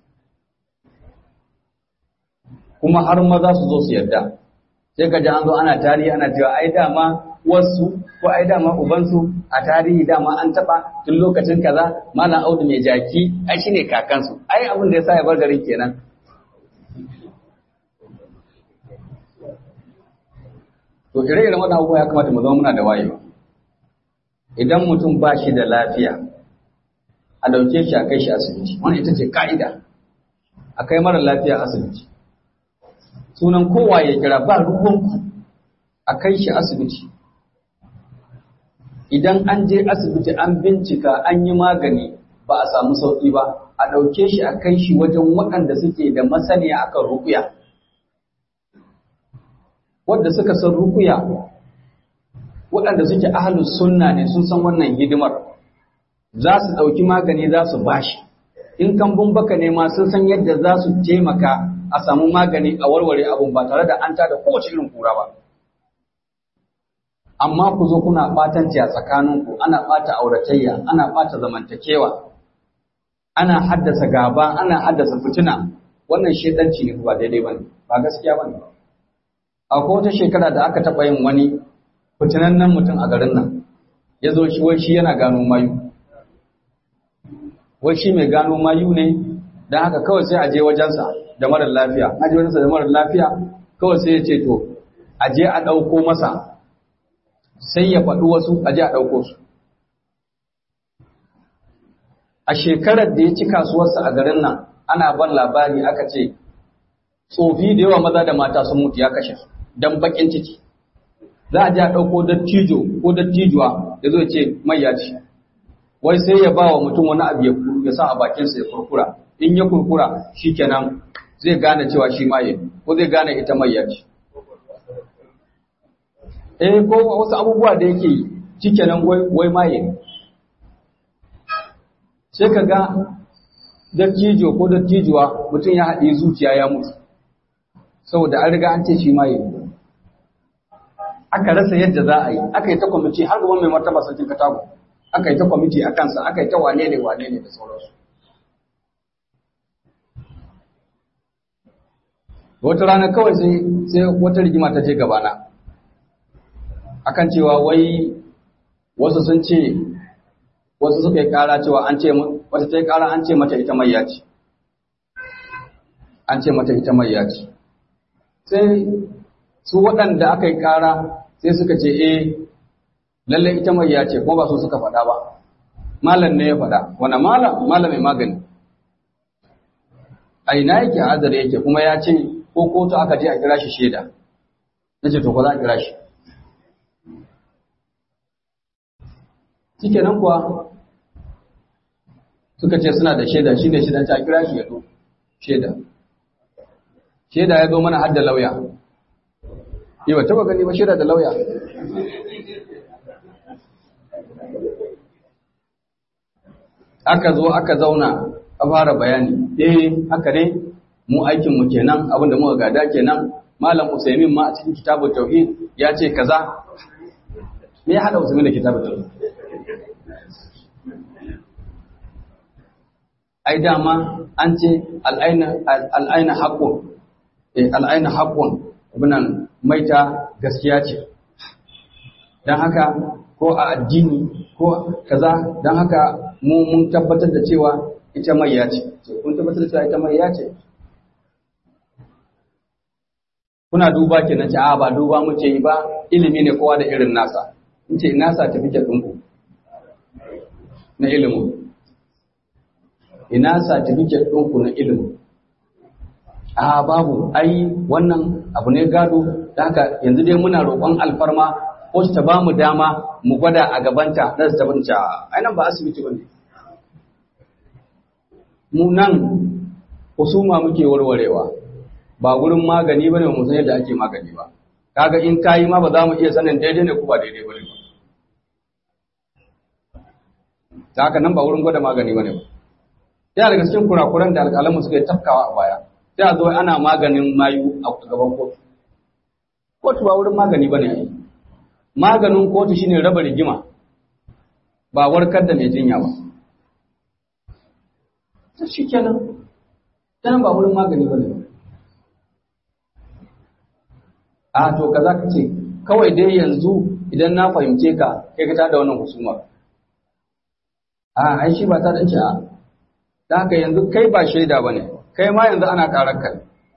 [SPEAKER 1] kuma har maza su zo su yarda sai ka ji an zo ana tarihi ana cewa ai dama wasu ko ai dama ubansu a tarihi dama an taba tun lokacin kaza malam audu mai jaki ai shine kakansu ai abin da yasa ya bar garin kenan to ire-iren wannan abubuwa ya kamata mu zama muna da wayewa idan mutum ba shi da lafiya a dauke shi a kai shi asibiti wannan ita ce ka'ida a kai mara lafiya asibiti sunan kowa ya kira ba ruwanku a kai shi asibiti idan an je asibiti an bincika an yi magani ba a samu sauƙi ba a ɗauke shi a kai shi wajen waɗanda suke da masaniya akan rukuya wadda suka san rukuya waɗanda suke ahalus sunna ne sun san wannan hidimar za su ɗauki magani za su bashi in kambun baka ne ma sun san yadda za su taimaka a samu magani a warware abun ba tare da an tada kowace irin kura ba amma ku zo kuna ɓatanci a tsakaninku ana ɓata auratayya ana ɓata zamantakewa ana haddasa gaba ana haddasa fitina wannan shedanci ne ba daidai bane ba gaskiya bane akwai wata shekara da aka taɓa yin wani fitinannen mutum a garin nan ya zo shi wai shi yana gano mayu wai shi mai gano mayu ne don haka kawai sai a je wajensa da marar lafiya a je wajensa da marar lafiya kawai sai ya ce to a je a ɗauko masa sai ya faɗi wasu a je a ɗauko su a shekarar da ya ci kasuwarsa a garin nan ana ban labari aka ce tsofi da yawa maza da mata sun mutu ya kashe su don bakin ciki za a je a ɗauko dattijo ko dattijuwa ya zo ce mai ya ci wai sai ya ba wa mutum wani abu ya sa a bakinsa ya kurkura in ya kurkura shikenan zai gane cewa shi maye ko zai gane ita mayya ce eh ko wasu abubuwa da yake yi shikenan wai wai maye ne sai ka ga dattijo ko dattijuwa mutum ya haɗe zuciya ya mutu saboda an riga an ce shi maye ne aka rasa yadda za a yi aka yi ta kwamiti har gaban mai martaba sarkin katago aka yi ta kwamiti a kansa aka yi ta wane ne wane ne da sauransu wata rana kawai sai sai wata rigima ta je gabana akan cewa wai wasu sun ce wasu suka yi kara cewa an ce wata ta yi kara an ce mata ita mai ce an ce mata ita mai ce sai su waɗanda aka yi kara sai suka ce eh lallai ita mai ce kuma ba su suka faɗa ba malam ne ya faɗa wani malam malam mai magani a ina yake azare yake kuma ya ce ko kotu aka je a kira shi shaida na ce to ko za a kira shi nan kuwa suka ce suna da shaida shi ne shaidan ta kira shi ya zo shaida shaida ya zo mana har da lauya yi ba taba gani ba shaida da lauya aka zo aka zauna a fara bayani eh haka ne mu aikin mu kenan abinda muka gada kenan malam usaimin ma a cikin kitabut tauhid ya ce kaza me ya hada usaimin da kitabut tauhid ai dama an ce al'aina al'aina haqqun eh al'aina haqqun abinan maita gaskiya ce dan haka ko a addini ko kaza dan haka mu mun tabbatar da cewa ita mayya ce kun tabbatar da cewa ita mayya ce kuna duba kenan ce a ba duba muke yi ba ilimi ne kowa da irin nasa in ce ina certificate ɗinku na ilimin ina certificate ɗinku na ilimin a babu ai wannan abu ne gado da haka yanzu dai muna roƙon alfarma ko su ta ba mu dama mu gwada a gabanta na su tabbata ai nan ba asibiti bane mu nan husuma muke warwarewa ba gurin magani bane mu san yadda ake magani ba kaga in kayi ma ba za mu iya sanin daidai ne ko ba daidai bane ba ta haka nan ba wurin gwada magani bane ba yana daga cikin kurakuran da alƙalanmu suka yi tafkawa a baya sai a zo ana maganin mayu a gaban kotu kotu ba wurin magani bane ai maganin kotu shine raba rigima ba warkar da mai jinya ba ta shi kenan dan ba wurin magani bane a to kaza ka ce kawai dai yanzu idan na fahimce ka kai ka tada wannan husumar a ai shi ba ta dace a da haka yanzu kai ba shaida bane kai ma yanzu ana karar ka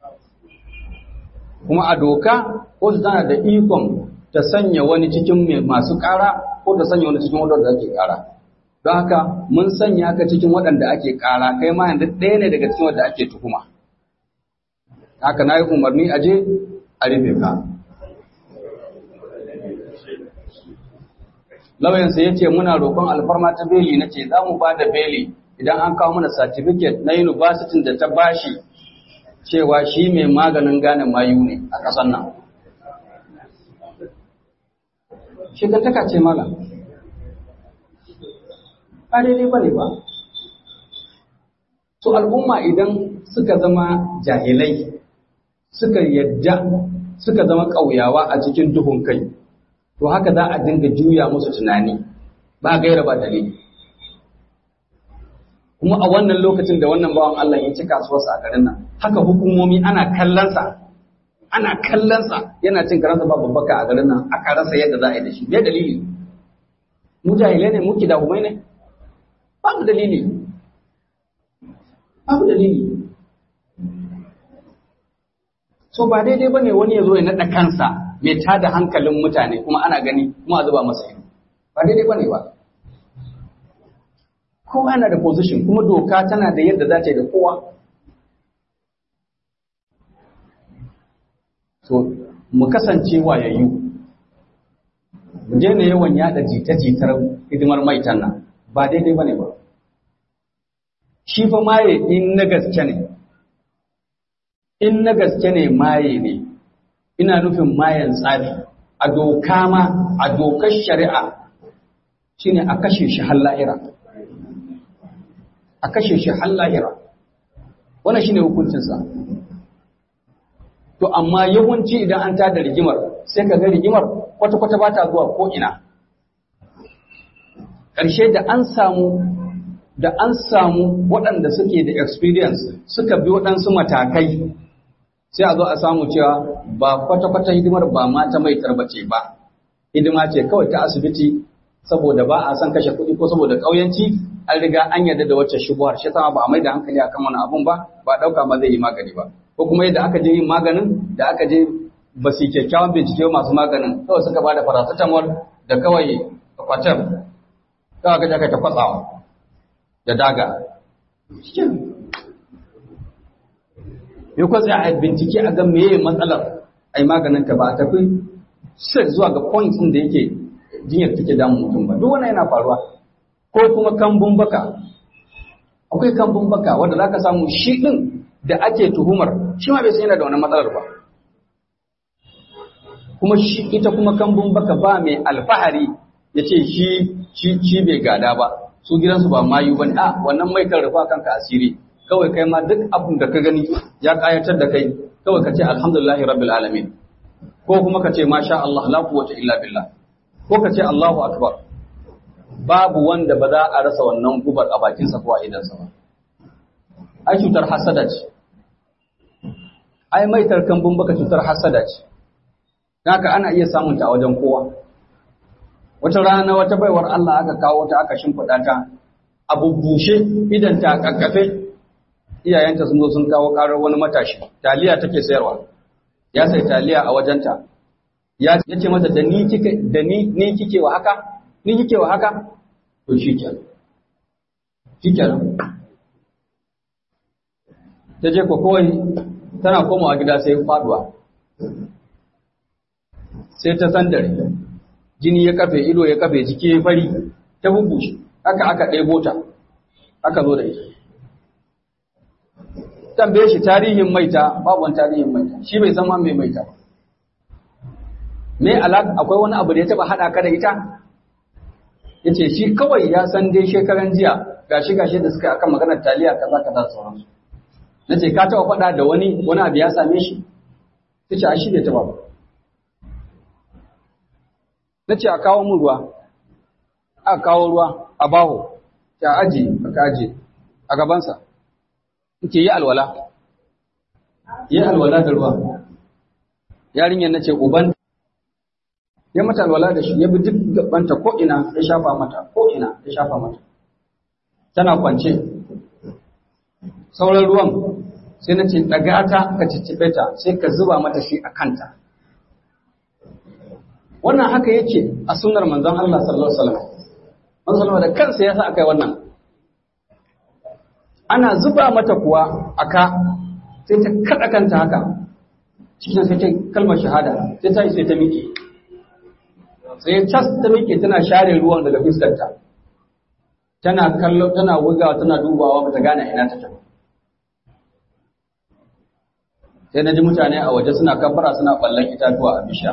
[SPEAKER 1] kuma a doka ko tana da ikon ta sanya wani cikin masu ƙara ko ta sanya wani cikin waɗanda ake ƙara. Don haka mun sanya ka cikin waɗanda ake ƙara kai ma yanzu ɗaya ne daga cikin wanda ake tuhuma. Haka na yi umarni a je a rufe ka. Lauyansa ya ce muna roƙon alfarma ta beli na ce za mu ba da beli idan an kawo mana certificate na university da ta bashi cewa shi mai maganin gane mayu ne a ƙasar nan. shigantaka ce mala ba daidai ba ne ba to al'umma idan suka zama jahilai suka yadda suka zama ƙauyawa a cikin duhun kai to haka za a dinga juya musu tunani ba gaira ba dalili kuma a wannan lokacin da wannan bawan Allah ya ci kasuwarsa a garin nan haka hukumomi ana kallonsa ana kallonsa yana cin karansa ba babbaka a garin nan aka rasa yadda za a yi da shi me dalili mu jahilai ne muke da humai ne babu dalili babu dalili so ba daidai bane wani ya zo ya naɗa kansa mai tada hankalin mutane kuma ana gani kuma a zuba masa ido ba daidai bane ba kowa yana da position kuma doka tana da yadda za ta yi da kowa so mu kasance wayayyu mu daina yawan yada jita-jitar hidimar maitan nan
[SPEAKER 2] ba daidai bane ba shi fa maye in na gaske ne in na gaske ne maye ne ina nufin mayan tsafi a doka ma a dokar shari'a shine a kashe shi har lahira a kashe shi har lahira wannan shine hukuncinsa to amma yawanci idan an tada rigimar sai ka ga rigimar kwata-kwata ba ta zuwa ko ina ƙarshe da an samu da an samu waɗanda suke da experience suka bi waɗansu matakai sai a zo a samu cewa ba kwata-kwata hidimar ba ma ta mai tarbace ba hidima ce kawai ta asibiti saboda ba a son kashe kuɗi ko saboda ƙauyanci an riga an yarda da wacce shubuhar shi sama ba a mai da hankali akan wani abun ba ba ɗauka ma zai yi magani ba ko kuma yadda aka je yin maganin da aka je ba su kyakkyawan bincike masu maganin kawai suka ba da paracetamol da kawai kwatem kawai ka jaka ta kwatsawa da daga ya kwatsa a bincike a ga meye matsalar a yi maganin ta ba a tafi sai zuwa ga point ɗin da yake jinyar take damun mutum ba duk wannan yana faruwa ko kuma kambun baka akwai kambun baka wanda za ka samu shi ɗin da ake tuhumar shi ma bai san yana da wani matsalar ba kuma shi ita kuma kambun baka ba mai alfahari ya ce shi shi shi bai gada ba su gidansu ba mayu ba ne a wannan mai kan rufa kanka asiri kawai kai ma duk abin da ka gani ya kayatar da kai kawai ka ce alhamdulillahi rabbil alamin ko kuma ka ce masha Allah la quwwata illa billah ko ka ce Allahu akbar babu wanda ba za a rasa wannan gubar a bakinsa ko a idansa ba ai cutar hasada ce ai mai tarkan baka cutar hasada ce haka ana iya samun ta a wajen kowa wata rana wata baiwar Allah aka kawo ta aka shimfiɗa ta a bubbushe idan ta kakkafe iyayenta sun zo sun kawo karar wani matashi taliya take sayarwa ya sai taliya a wajenta ya ce mata da ni kike da ni ni kike wa haka ni kike wa haka to shikenan shikenan ta je ko kawai tana komawa gida sai faduwa sai ta sandare jini ya kafe ido ya kafe jiki ya fari ta bubushe haka aka ɗebo ta aka zo da ita tambaye shi tarihin maita babu wani tarihin maita shi bai zama mai maita ba me alaka akwai wani abu da ya taba hada ka da ita yace shi kawai ya san dai shekaran jiya gashi gashi da suka akan maganar taliya kaza kaza sauransu nace ka taba faɗa da wani wani abu ya same shi tace a shi bai taba ba nace a kawo mun ruwa a kawo ruwa a baho ta aji aka aje a gabansa nke yi alwala yi alwala da ruwa yarinyar nace uban ya mata alwala da shi ya bi duk gabanta ko ina ya shafa mata ko ina ya shafa mata tana kwance sauran ruwan sai na ce daga ta ka ciccibe ta sai ka zuba mata shi a kanta wannan haka yake a sunnar manzon Allah sallallahu alaihi wasallam manzon sallallahu da kansa yasa akai wannan ana zuba mata kuwa aka sai ta kada kanta haka cikin sai ta kalmar shahada sai ta sai ta miƙe sai cas ta miƙe tana share ruwan daga fuskarta tana kallo tana wugawa tana dubawa bata gane ina take ba sai na ji mutane a waje suna kabbara suna ballan itatuwa a bisha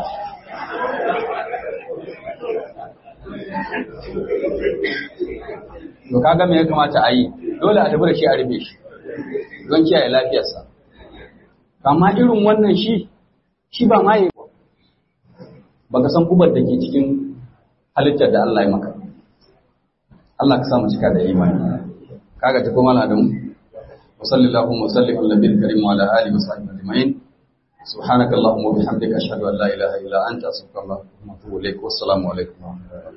[SPEAKER 2] to kaga me ya kamata a yi dole a tafi da shi a rufe shi don kiyaye lafiyarsa amma irin wannan shi shi ba ma yi baka san gubar da ke cikin halittar da Allah ya maka Allah ka samu cika da imani kaga ta kuma al'adun wa sallallahu wa sallim ala nabiyil karim wa ala alihi wa sahbihi ajma'in subhanaka allahumma wa bihamdika ashhadu an la ilaha illa anta astaghfiruka wa atubu ilaik wa assalamu alaikum wa rahmatullahi